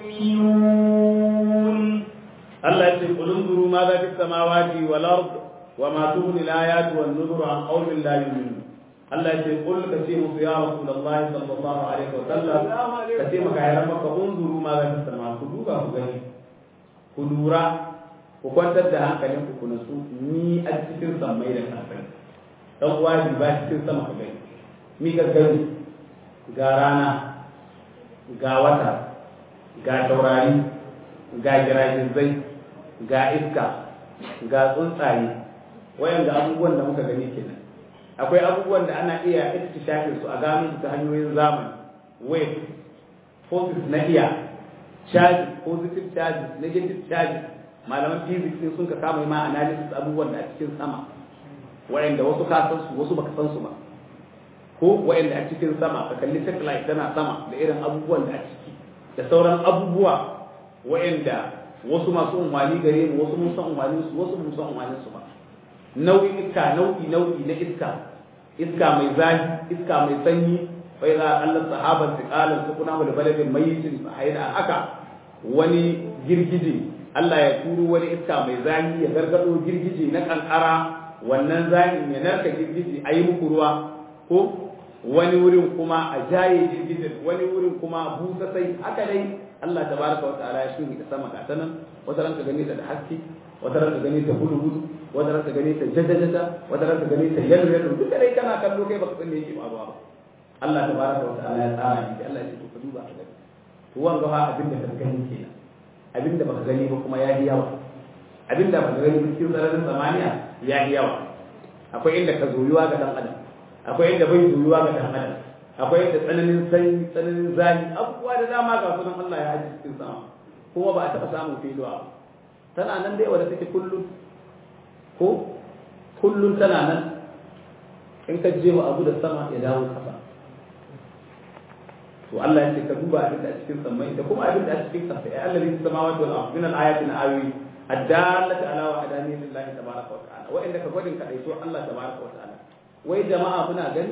يؤمنون الله يقول قل انظروا ماذا في السماوات والأرض وما تغني الآيات والنذر عن قوم لا يؤمنون الله يقول قل كثير يا رسول الله صلى الله عليه وسلم كثير كهربا انظروا ماذا في السماوات كدوبا كغني كدورا ku kwantar da hankalin ku kuna su ni a cikin sammai da kafai dan uwa ba cikin sama ka gani mi ka gani ga rana ga wata ga taurari ga giragizai ga iska ga tsuntsaye wayan ga abubuwan da muka gani kenan akwai abubuwan da ana iya ikhtishafin su a gano su ta hanyoyin zamani wave forces na iya charge positive charge negative charge malaman physics sun ka kama ma analysis abubuwan da a cikin sama wayanda wasu ka san su wasu baka san su ba ko wayanda a cikin sama ka kalli satellite tana sama da irin abubuwan da a ciki da sauran abubuwa wayanda wasu masu umarni gare mu wasu mun san umarnin su wasu mun san umarnin su ba nau'in iska nau'i nau'i na iska iska mai zafi iska mai sanyi fa idza Allah sahaban tiqalan sukuna wal baladin mayyitin hayda haka wani girgije Allah ya turo wani iska mai zafi ya gargado girgije na kankara wannan zahin ya narka girgije a yi muku ruwa ko wani wurin kuma a jaye girgijin wani wurin kuma busa sai haka dai Allah tabaraka wa ta'ala ya shiri da sama ga ta nan wata ranka gane ta da haske wata ranka gane ta gudu gudu wata ranka gane ta jajjaja wata ranka gane ta yalo yalo duka dai kana kallo kai baka san me yake faruwa ba Allah tabaraka wa ta'ala ya tsara ni Allah ya ce to ka duba ka gani to wanga fa abin da ka gani kenan abin da baka gani ba kuma ya yi yawa abin da baka gani cikin sararin samaniya ya yi yawa akwai inda ka zoyuwa ga dan adam akwai inda bai zoyuwa ga dan adam akwai inda tsananin sanyi tsananin zafi abubuwa da dama ga sunan Allah ya haji cikin sama kuma ba a taɓa samun filuwa tana nan dai wadda take kullum ko kullum tana nan in ka je wa abu da sama ya dawo kasa to Allah ya ce ka duba abin da a cikin samai da kuma abin da a cikin kasa ya Allah zai sama wa wal min al ayatin awi addallata ala wa adani lillahi tabaraka wa ta'ala wa inda ka gwadin ka dai so Allah tabaraka wa ta'ala wai jama'a muna gani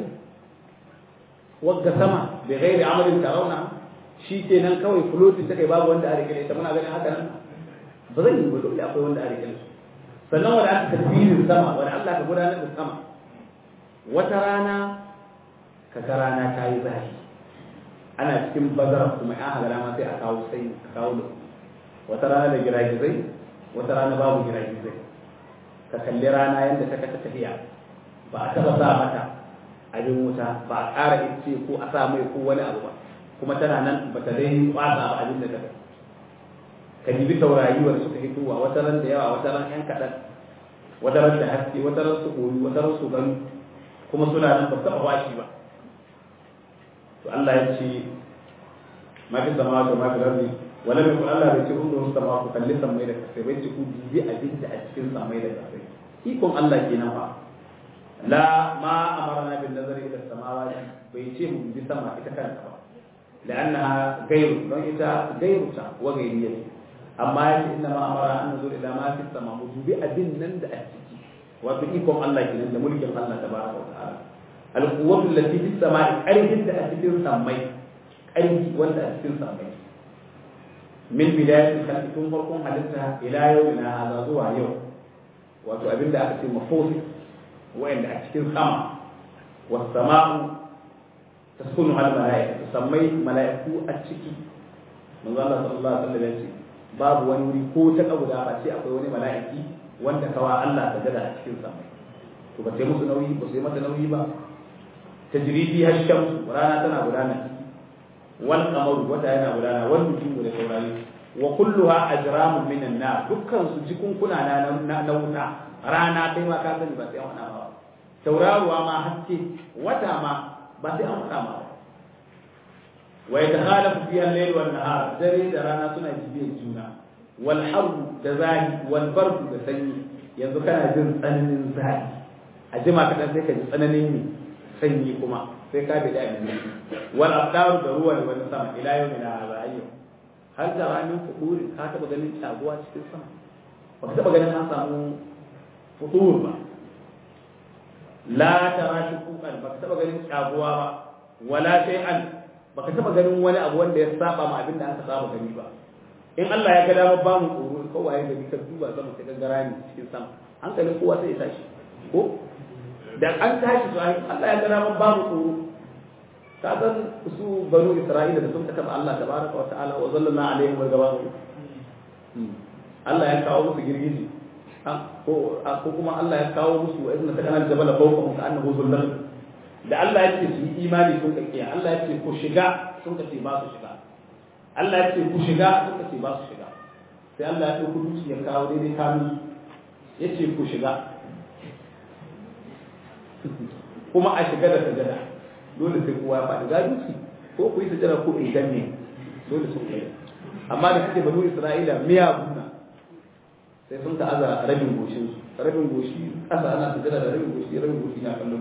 wagga sama bi ghairi amalin tarawna shi kenan kawai floating take babu wanda a rike ta muna ganin haka nan ba zai yi ba dole akwai wanda a rike sannan wanda aka tafsirin sama wanda Allah ka gudanar da sama wata rana ka ga rana ta yi zafi ana cikin bazara kuma ya haga rana sai a kawo sai a kawo da wata rana da giragizai wata rana babu giragizai ka kalli rana yadda ta kasa tafiya ba a taba sa mata abin wuta ba a ƙara ice ko a sa mai ko wani abu ba kuma tana nan ba ta dai kwasa ba abin da ta ka dibi taurari wanda suka hitowa wata ran da yawa wata ran yan kaɗan wata ran da haske wata ran su koyi wata ran su gani kuma suna nan ba su taɓa washi ba to Allah ya ce ma fi sama da ma fi rabbi wala mai kun Allah bai ce kun da sama ku kalli samai da kasai bai ce ku dibi abin da a cikin samai da kasai ikon Allah kenan fa la ma amarna bin nazari ila samawati bai ce mu bi sama ita kanta ba لأنها غير don ita غير ta wa gairiya amma yace inna ma amara an nazur ila ma fi sama mu dubi abin nan da a ciki wato ikon Allah kenan da mulkin Allah tabaraka wa ta'ala al-quwwatu allati fi samai qarhin da a cikin samai qarhi wanda a cikin samai min bidayatil khalqi tun farkon halitta ila yawmina hadha zuwa yau wato abin da aka ce mafosi wa'anda a cikin sama was sama'u taskunu al malaika sammai malaiku a ciki manzo Allah sallallahu alaihi wasallam yace babu wani wuri ko ta kabuda ba sai akwai wani malaiki wanda kawa Allah ta gada a cikin sammai to ba sai musu nauyi ba sai mata nauyi ba tajribi hasham rana tana gudana wal qamaru wata yana gudana wal nujumu da taurari wa kulluha ajramun minan nar dukkan su jikunkuna na na wuta rana kai ma ka sani ba sai wani ba tauraruwa ma haske wata ma ba sai an faɗa ma wa yatakhalafu fiha al-layl wan nahar dare da rana suna jibiyar juna wal harbu da zahi wal bardu da sanyi yanzu kana jin tsananin zahi a jima kaɗan sai ka ji tsananin ne sanyi kuma sai ka bi da abin wal abdaru da ruwa da wani sama ila yau min hadha har da ranar fuduri ka taɓa ganin shaguwa cikin sama ba ka taɓa ganin an samu fudur ba la tara shukukan baka taba ganin tsaguwa ba wala shay'an baka taba ganin wani abu wanda ya saba ma abin da aka saba gani ba in Allah ya ga dama ba mu tsoro ko waye gari ka duba sama ka gangara ni cikin sama hankalin kowa sai ya tashi ko da an tashi to Allah ya ga dama ba mu tsoro ka san su banu Isra'ila da sun ka taba Allah tabaraka wa ta'ala wa zallana alaihim wa gabaru Allah ya kawo musu girgiji ko ko kuma Allah ya kawo musu wa izna takana jabala fawqahum ka annahu zullal da Allah ya ce su yi imani sun kake Allah ya ce ku shiga sun kace ba su shiga Allah ya ce ku shiga sun kace ba su shiga sai Allah ya dauko duci ya kawo daidai kanu ya ce ku shiga kuma a shiga da sajada dole sai kowa ya faɗi ga duci ko ku yi sajada ko in danne dole sun kai amma da kake banu Isra'ila miya guna sai sun ta'aza rabin goshin su rabin goshi ƙasa ana sujada da rabin goshi rabin goshi na kallon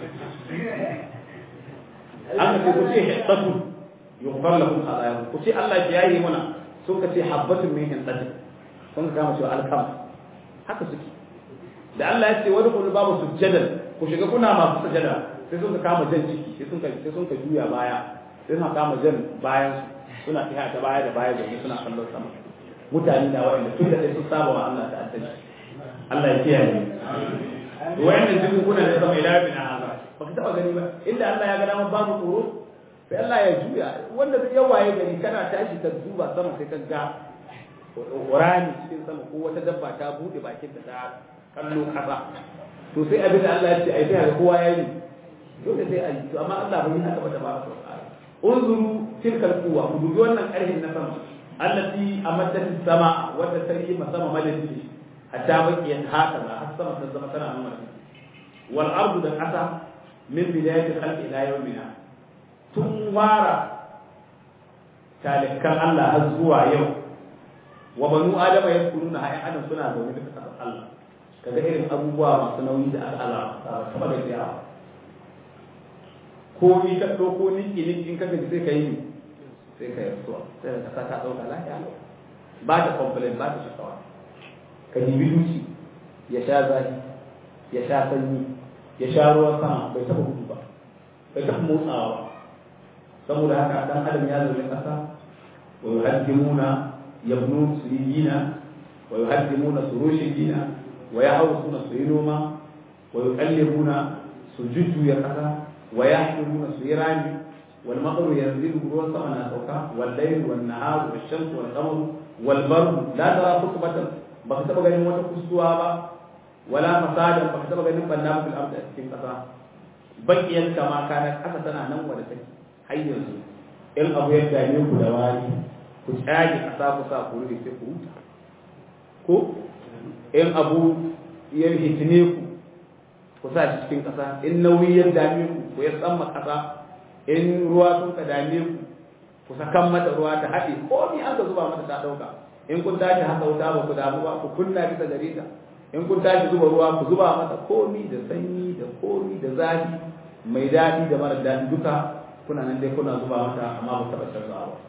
an ka ce ku ce hiddatu yughfar lakum khatayakum ku ce Allah ya yi muna sun ka ce habbatun min hiddati sun ka kama cewa alkam haka suke da Allah ya ce wani kullu babu sujjadan ku shiga kuna masu sujada sai sun ka kama jan ciki sai sun ka sai sun ka juya baya sai sun kama jan bayan su suna tafiya ta baya da baya da suna kallon sama mutane da wa'anda tun da sun saba wa Allah ta addini Allah ya kiyaye wa'anda jikin kuna da sama ila bin hada baka taba gani ba inda Allah ya ga dama babu tsoro sai Allah ya juya wanda zai yawaye gari kana tashi ka duba sama sai ka ga rami cikin sama ko wata dabba ta bude bakin ta kallo kasa to sai abin da Allah ya ce ai sai kowa ya yi dole sai a yi to amma Allah bai haka ba tabaraka wa ta'ala unzuru tilkal quwwa ku dubi wannan karhin na sama allati amaddat sama wadda ta yi sama madadi hatta bakiyan haka za har sama ta zama tana nuna wal ardu da qasa min bidayati khalqi ila yawmina tun wara talikan Allah har zuwa yau wa banu adama yakununa ha'in adam suna zaune da kasar Allah kaga irin abubuwa masu nauyi da al'ala ta ba da yawa ko ni ka ɗauko niki niki in ka gaji sai ka yi sai ka yi suwa sai ka sa ta ɗauka lafiya ba ta complain ba ta shakawa ka dibi duci ya sha zafi ya sha sanyi ya sha ruwan sama bai taɓa gudu ba bai taɓa motsawa ba saboda haka dan adam ya zaune ƙasa wa yuhaddimuna yabnu suyina wa yuhaddimuna surushina wa yahawsuna suyinoma wa yuqallibuna sujuddu ya ƙasa ويحكمون سيراني والمطر ينزل روى سمنا سوكا والليل والنهار والشمس والقمر والبرد لا ترى خطبة بكتب غني وتا كسوا با ولا فسادا بكتب غني بنا في الارض cikin kasa bakiyan kama kana kasa tana nan wanda take har yanzu in abu ya dame ku da wari ku tsage kasa ku sa ku rufe sai ku huta ko in abu ya hitine ku ku sa shi cikin ƙasa in nauyi ya dame ku ku ya tsamma ƙasa in ruwa sun ka dame ku ku sakan mata ruwa ta haɗe ko ni an ka zuba mata ta ɗauka in kun tashi haka wuta ba ku damu ba ku kunna bisa gare ta in kun tashi zuba ruwa ku zuba mata komi da sanyi da komi da zafi mai daɗi da mara daɗi duka kuna nan dai kuna zuba mata amma ba taɓa canzawa ba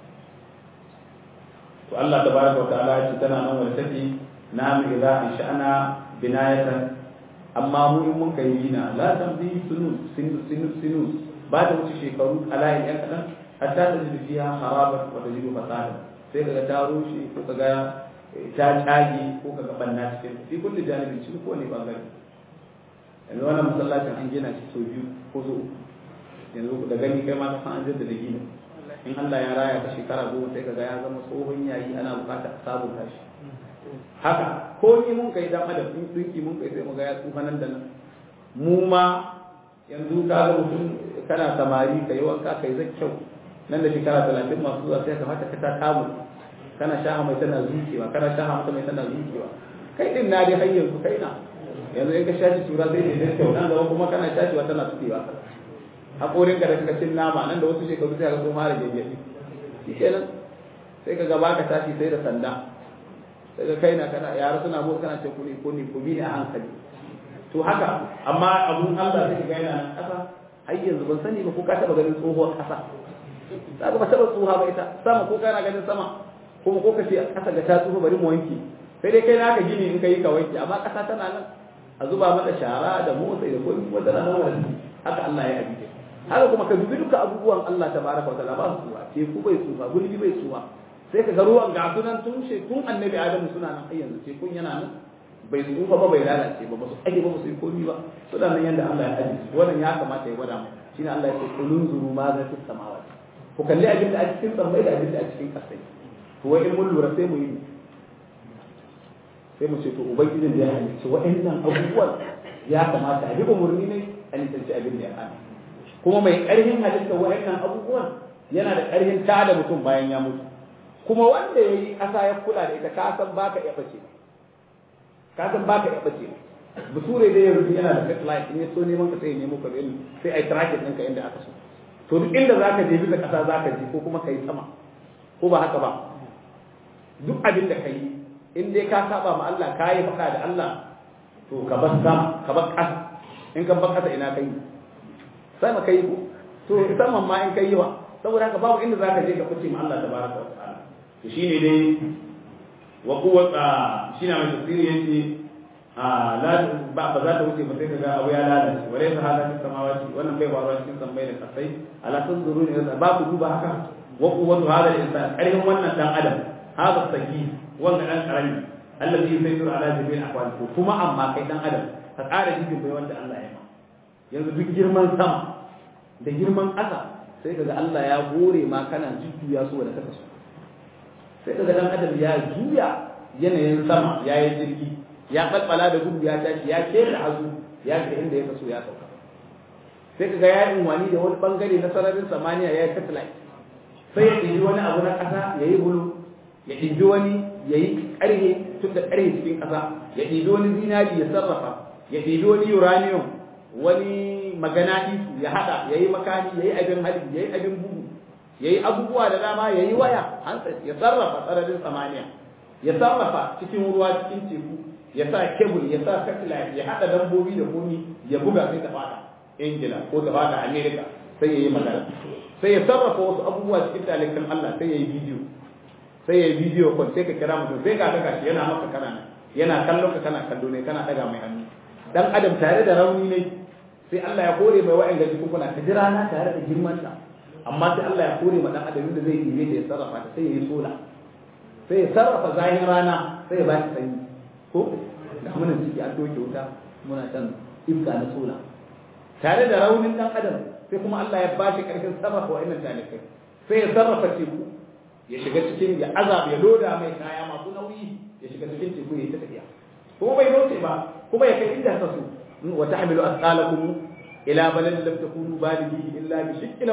to Allah tabaraka wa ta'ala ya ce tana nan wanda take na mu idza in sha'ana binayatan amma mu in mun kai gina la tamdi sunu sinu sinu sinu ba da wuce shekaru alayin yan kadan hatta ta ji fiha harabat wa tajidu fasada sai kaga ta rushe ko kaga ta tsage ko kaga banna cikin fi kulli janibin cikin ko ne bangare yanzu wannan masallacin an gina shi sau biyu ko so yanzu da gani kai ma ka san an jaddada gina in Allah ya raya ka shekara goma sai kaga ya zama tsohon yayi ana bukatar sabunta shi haka ko ni mun kai dan adam in dinki mun kai sai mu ga ya tsufa nan da nan mu ma yanzu ka ga mutum kana samari kai wanka kai zai kyau nan da shekara talatin masu zuwa sai ka fata ka ta kamu kana shaha mai tana zuciwa kana shaha mata mai tana zuciwa kai din na dai har yanzu kai na yanzu in ka shashi tura sai ne kyau nan gaba kuma kana shashiwa tana tukewa haƙorin ka da kaka cin nama nan da wasu shekaru sai ka sun fara gyangyaɗi shi kenan sai ka gaba ka tashi sai da sanda daga kai na kana yara suna motsa kana ce kuni kuni ku bi a hankali to haka amma abun Allah sai ga yana nan kasa har yanzu ban sani ba ko ka taba ganin tsohuwar kasa kaga ba taba tsoha ba ita sama ko kana ganin sama kuma ko kace kasa ga ta tsoho bari mu wanke sai dai kai naka gini in kai ka wanke amma kasa tana nan a zuba mata shara da motsa da komai kuma tana nan wani haka Allah ya abike haka kuma ka dubi duka abubuwan Allah tabaraka wa ta'ala ba su tsuwa teku bai tsuwa gulbi bai tsuwa sai ka ga ruwan ga sunan tun she tun annabi adamu suna nan har yanzu ce kun yana nan bai tsufa ba bai lalace ba ba su ake ba su yi komi ba suna nan yanda Allah ya aje su wannan ya kamata ya gwada mu shine Allah ya ce kulun zuru ma za fis samawati ku kalli abin da a cikin sammai da abin da a cikin kasai to wai in mun lura sai mu yi sai mu ce to ubangijin da ya halicci wa'annan abubuwan ya kamata a bi umurni ne a nisanci abin da ya hana kuma mai ƙarfin halitta wa'annan abubuwan yana da ƙarfin tada mutum bayan ya mutu kuma wanda ya yi ƙasa ya kula da ita ka san baka ya bace ka san baka ya bace bature dai yanzu yana da satellite ne so neman ka sai nemo ka gani sai ai tracking ɗinka inda aka so to duk inda zaka je bisa ƙasa zaka je ko kuma kai sama ko ba haka ba duk abin da kai in dai ka saba ma Allah ka yi faɗa da Allah to ka bar sama ka bar ƙasa in ka bar ƙasa ina kai sama kai ko to saman ma in kai wa saboda haka babu inda zaka je ka fice ma Allah tabaraka wa ta'ala to shine dai wa quwwata shine mai tafsiri yace a la ba ba za ta wuce ba sai kaga abu ya lalace wala ta hada cikin samawati wannan bai faruwa cikin sammai da kasai ala tunzuru ne ba ku duba haka wa quwwatu hada al-insan karhin wannan dan adam hada saki wanda dan karami allazi yusayyiru ala jami'il ahwal kuma amma kai dan adam ka ƙara jibin bai wanda Allah ya ma yanzu duk girman sama da girman ƙasa sai kaga Allah ya hore ma kana jujjuya su da kaka so sai kaga dan adam ya juya yanayin sama ya yi jirgi ya balbala da gudu ya tashi ya kera hazu ya ga inda ya kaso ya sauka sai kaga ya yi wani da wani bangare na sararin samaniya ya yi satellite sai ya ɗibi wani abu na ƙasa ya yi bulu ya ɗibi wani ya yi ƙarhe tun da ƙarhe cikin ƙasa ya ɗibi wani zinari ya sarrafa ya ɗibi wani uranium wani magana isu ya haɗa ya yi makani ya yi abin hali ya yi abin bugu ya yi abubuwa da dama ya yi waya handset ya sarrafa sararin samaniya ya sarrafa cikin ruwa cikin teku ya sa kebul ya sa satellite ya haɗa dabbobi da komi ya buga sai ta fada ingila ko ta fada america sai ya yi magana sai ya sarrafa wasu abubuwa cikin talikan allah sai ya yi bidiyo sai ya yi bidiyo kwan sai ka kira mutum sai ka daga shi yana maka kana yana kallon ka kana kallo ne kana daga mai hannu dan adam tare da rauni ne sai Allah ya kore mai wa'in gaji kuna ta jira na tare da girman ta amma sai Allah ya kore ma dan adam da zai yi da ya sarrafa ta sai ya yi sola sai ya sarrafa zahin rana sai ya ba shi sanyi ko da muna ciki an doke wuta muna can iska na sola tare da raunin dan adam sai kuma Allah ya ba shi karfin sarrafa wa'annan talikai sai ya sarrafa teku ya shiga cikin ya azab ya loda mai kaya masu nauyi ya shiga cikin teku ya ta tafiya kuma bai roce ba kuma ya kai inda ta so wa tahmilu asqalakum ila baladin lam takunu balighi illa bi shiqqil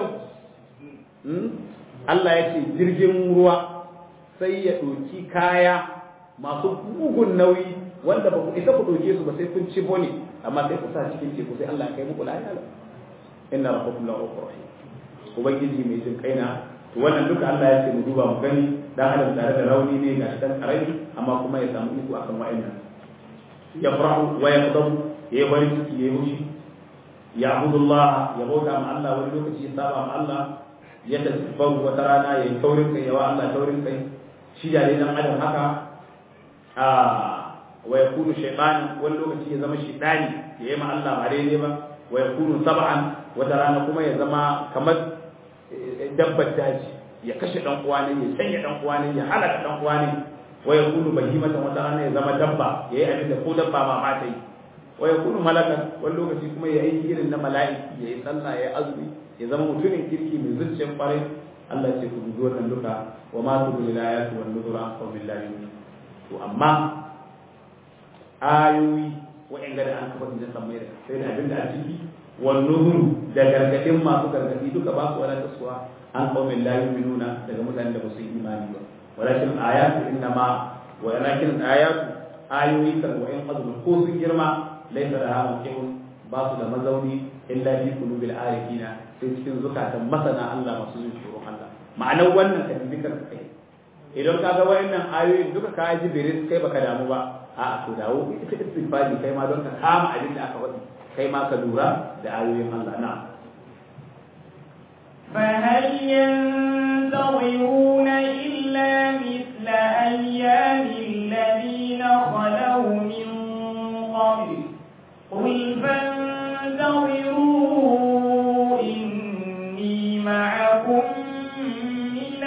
Allah ya ce jirgin ruwa sai ya ɗauki kaya masu bugun nauyi wanda ba ku isa ku ɗauke su ba sai kun ci bone amma sai ku sa cikin teku sai Allah ya kai muku lafiya inna rabbakum la rahim ubangiji mai jin kaina to wannan duka Allah ya ce mu duba mu gani dan adam tare da rauni ne ga dan karami amma kuma ya samu iko akan wa'annan ya farahu wa yaqdamu ya yi farin ciki ya yi hushi ya abudullah ya bauta ma Allah wani lokaci ya saba ma Allah ya tasabbaru wata rana ya yi taurin kai yawa Allah taurin kai shi da dai dan adam haka a wa yakunu shaytan wani lokaci ya zama shaytani ya yi ma Allah ba daidai ba wa yakunu sab'an wata rana kuma ya zama kamar dabbar daji ya kashe dan uwa ne ya sanya dan uwa ne ya halaka dan uwa ne wa yakunu bahimatan wata rana ya zama dabba ya yi abin da ko dabba ma ba ta yi wa yakunu malakan wani lokaci kuma ya yi irin na mala'iki ya yi sallah ya yi azumi ya zama mutumin kirki mai zuciyar kwarai Allah ya ce ku dubi wannan duka wa ma tu bil ayati wan nuzura wa billahi to amma ayoyi wa'in da an kafa da sammai da sai da abin da a ciki wan nuzuru da gargadin masu gargadi duka ba su wala taswa an qaumin la yu'minuna daga mutanen da ba su yi imani ba walakin ayatu innama walakin ayatu ayoyi kan wa'in azumi ko sun girma laisa da hawan kihun ba su da mazauni illa fi qulubil arifina sai cikin zukatan masana Allah masu jin tsoron Allah ma'anar wannan ka bi ka kai idan ka ga wayannan ayoyin duka ka ji birin kai baka damu ba a'a to dawo ita istighfari kai ma don ka kama abin da aka faɗi kai ma ka lura da ayoyin Allah na فهل ينتظرون إلا مثل أيام الذين خلوا من قبل قل فانتظروا إني معكم من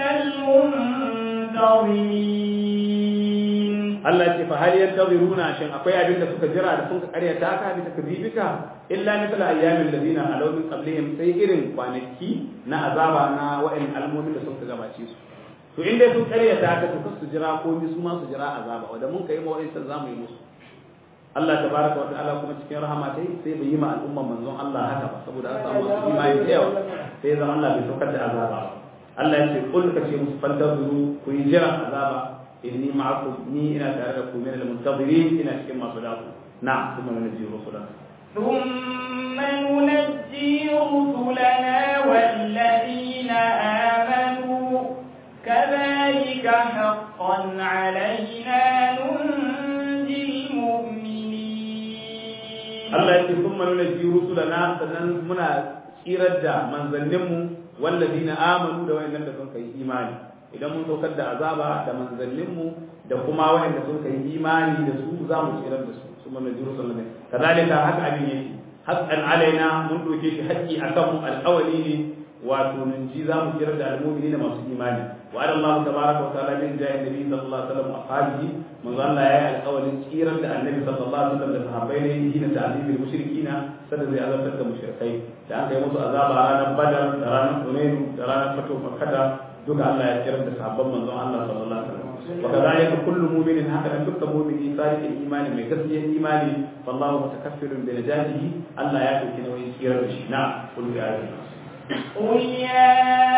المنتظرين Allah ce fa hal yantaziruna shin akwai abin da suka jira da sun karya ta ka bi takdibika illa mithla ayyamin ladina alaw min qablihim sai irin kwanaki na azaba na wa'in almomin da suka gabace su to inda sun karya ta ka to su jira ko su ma su jira azaba wanda mun kai ma wa'in san zamu yi musu Allah tabaraka wa ta'ala kuma cikin rahama ta sai bai yi ma al'umman manzon Allah haka ba saboda an samu masu imani da yawa sai zama Allah bai saukar da azaba ba Allah ya ce kul ka ce musu fantazuru ku yi jira azaba inni ma'akum ni ina tare da ku min al-muntazirin ina cikin masu daku na'am kuma nunji rusulana ثم ننجي رسلنا والذين آمنوا كذلك حقا علينا ننجي المؤمنين Allah ya ce kuma nunji rusulana sannan muna tsirar da manzanninmu wallazina amanu da wayannan da sun kai imani idan mun saukar da azaba da manzanninmu da kuma wayanda sun kai imani da su za mu tsirar da su su mana jiru sallallahu alaihi kadalika haka abin yake haqqan alaina mun doke shi haƙƙi akan mu alƙawali ne wato nunji za mu kira da almu'mini da masu imani wa ala Allah tabaraka wa ta'ala min jahi nabi sallallahu alaihi wasallam ashabihi manzo Allah ya yi alƙawarin tsirar da annabi sallallahu alaihi wasallam da sahabbai ne yi na ta'zibil mushrikina sada zai azabtar da mushrikai da aka yi musu azaba ranar badar da ranar hunain da ranar fatu makkah duka Allah ya tsirar da sahabban manzon Allah sallallahu alaihi wasallam وكذلك كل مؤمن هكذا كل مؤمن صادق الايمان من قصد الايمان فالله متكفل بنجاته الله يأتي كنا ويسير بشي نعم قل يا قل يا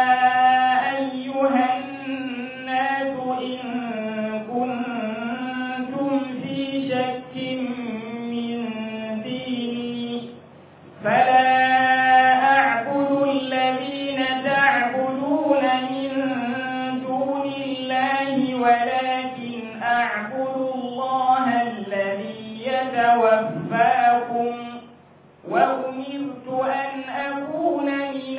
أيها الناس إن كنتم في شك من ديني فلا أعبد الذين تعبدون من دون الله ولكن أعبد الله الذي يتوفاكم وأمرت أن أكون من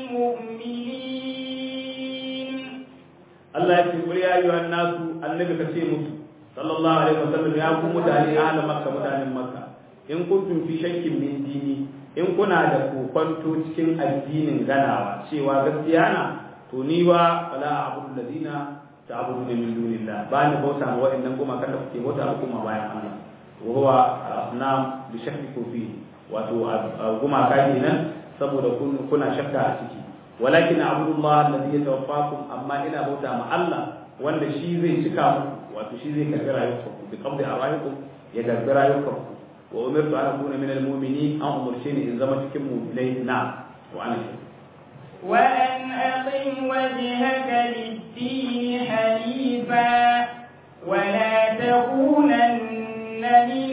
المؤمنين Allah ya ce kul ya ayyuhan nasu annabi ka ce musu sallallahu alaihi wasallam ya ku mutane ahli makka mutanen makka in kuntum fi shakkin min dini in kuna da kokonto cikin addinin ganawa cewa gaskiya na to ni ba fala abudu ladina ta'budu min dunillah ba ni bauta ma wa'annan goma kada kuke bauta kuma bayan Allah wa huwa asnam bi shakki fi wato guma kai nan saboda kuna shakka a ciki walakin abdullah alladhi yatawaffakum amma ina bauta ma Allah wanda shi zai cika muku wato shi zai karbi rayuwarku bi qabdi arwahikum ya karbi rayuwarku wa umirtu an akuna min almu'minin an umurce ni in zama cikin mu'minai na wa ana shi وأن أقم وجهك للدين حنيفا ولا تكونن من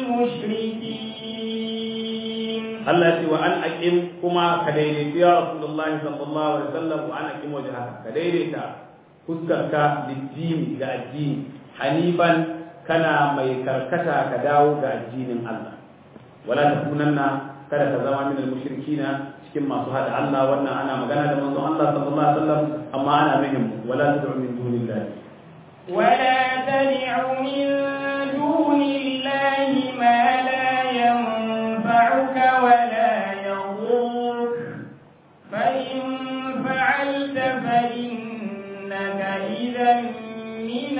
المشركين Allah ya ce wa an aqim kuma ka daidaita ya Rasulullahi sallallahu alaihi wasallam wa an aqim wajhaka ka daidaita fuskarka liddini ga addini hanifan kana mai karkata ka dawo ga addinin Allah wala takunanna kada ka zama min al-mushrikina cikin masu hada Allah wannan ana magana da manzon Allah sallallahu alaihi wasallam amma ana muhim wala tad'u min dunillahi ولا تدع من دون الله ما لا ينفعك ولا يضرك فإن فعلت فإنك إذا من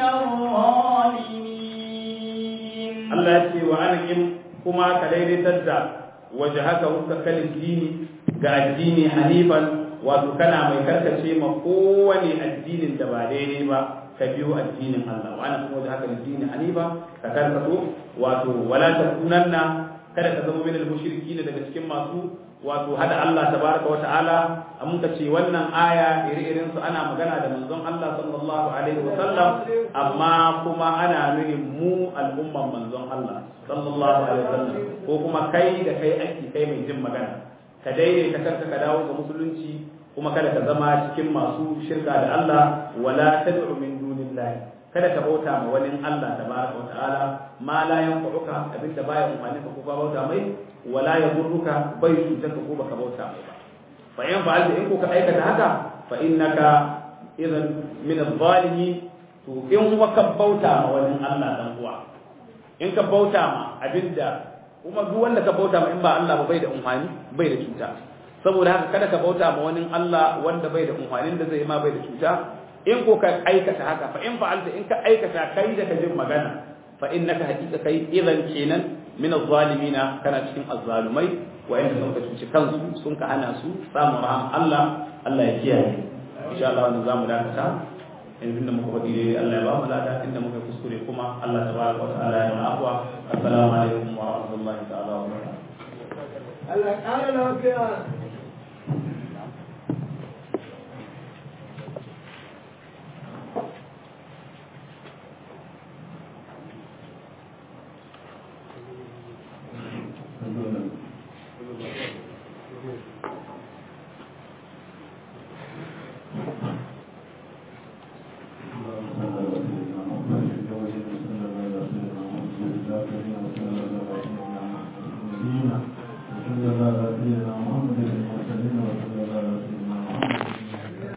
الظالمين Allah ya ce wa anakin kuma ka daidaitar da wajhaka huska kalin dini ga addini hanifan wato kana mai karkace ma kowane addinin da ba daidai ba ka biyo addinin Allah wa ana kuma wajhaka addini hanifa ka karkato wato wala takunanna kada ka zama min al-mushrikin daga cikin masu wato hada Allah tabaraka wa ta'ala mun ka ce wannan aya iri-irin su ana magana da manzon Allah sallallahu alaihi wa sallam amma kuma ana nuni mu al'umman manzon Allah sallallahu alaihi wa sallam ko kuma kai da kai aiki kai mai jin magana ka daidaita kanka ka dawo ga musulunci kuma kada ka zama cikin masu shirka da Allah wala tad'u min dunillahi kada ka bauta ma wani Allah tabaraka wa ta'ala ma la yanfa'uka abinda baya umarni ka ko ka bauta mai wala yadurruka bai cutar ka ko baka bauta mai ba fa in fa'alta in ko ka aikata haka fa innaka idan min adh-dhalimin to in kuma ka bauta ma wani Allah dan uwa in ka bauta ma abinda kuma duk wanda ka bauta ma in ba Allah ba bai da umfani bai da cuta saboda haka kada ka bauta ma wani Allah wanda bai da umfanin da zai ma bai da cuta in ko ka aikata haka fa in fa'alta in ka aikata kai da ka jin magana fa innaka haqiqa kai idan kenan min az-zalimina kana cikin azzalumai wa inda sun ka cuci kansu sun ka hana su samun raham Allah Allah ya kiyaye insha Allah wannan zamu dakata yanzu da muka faɗi dai Allah ya ba mu lada inda muka kuskure kuma Allah tabaraka wa ta'ala ya mana afwa assalamu alaikum wa rahmatullahi ta'ala wa barakatuh Allah ƙara lafiya. Thank you.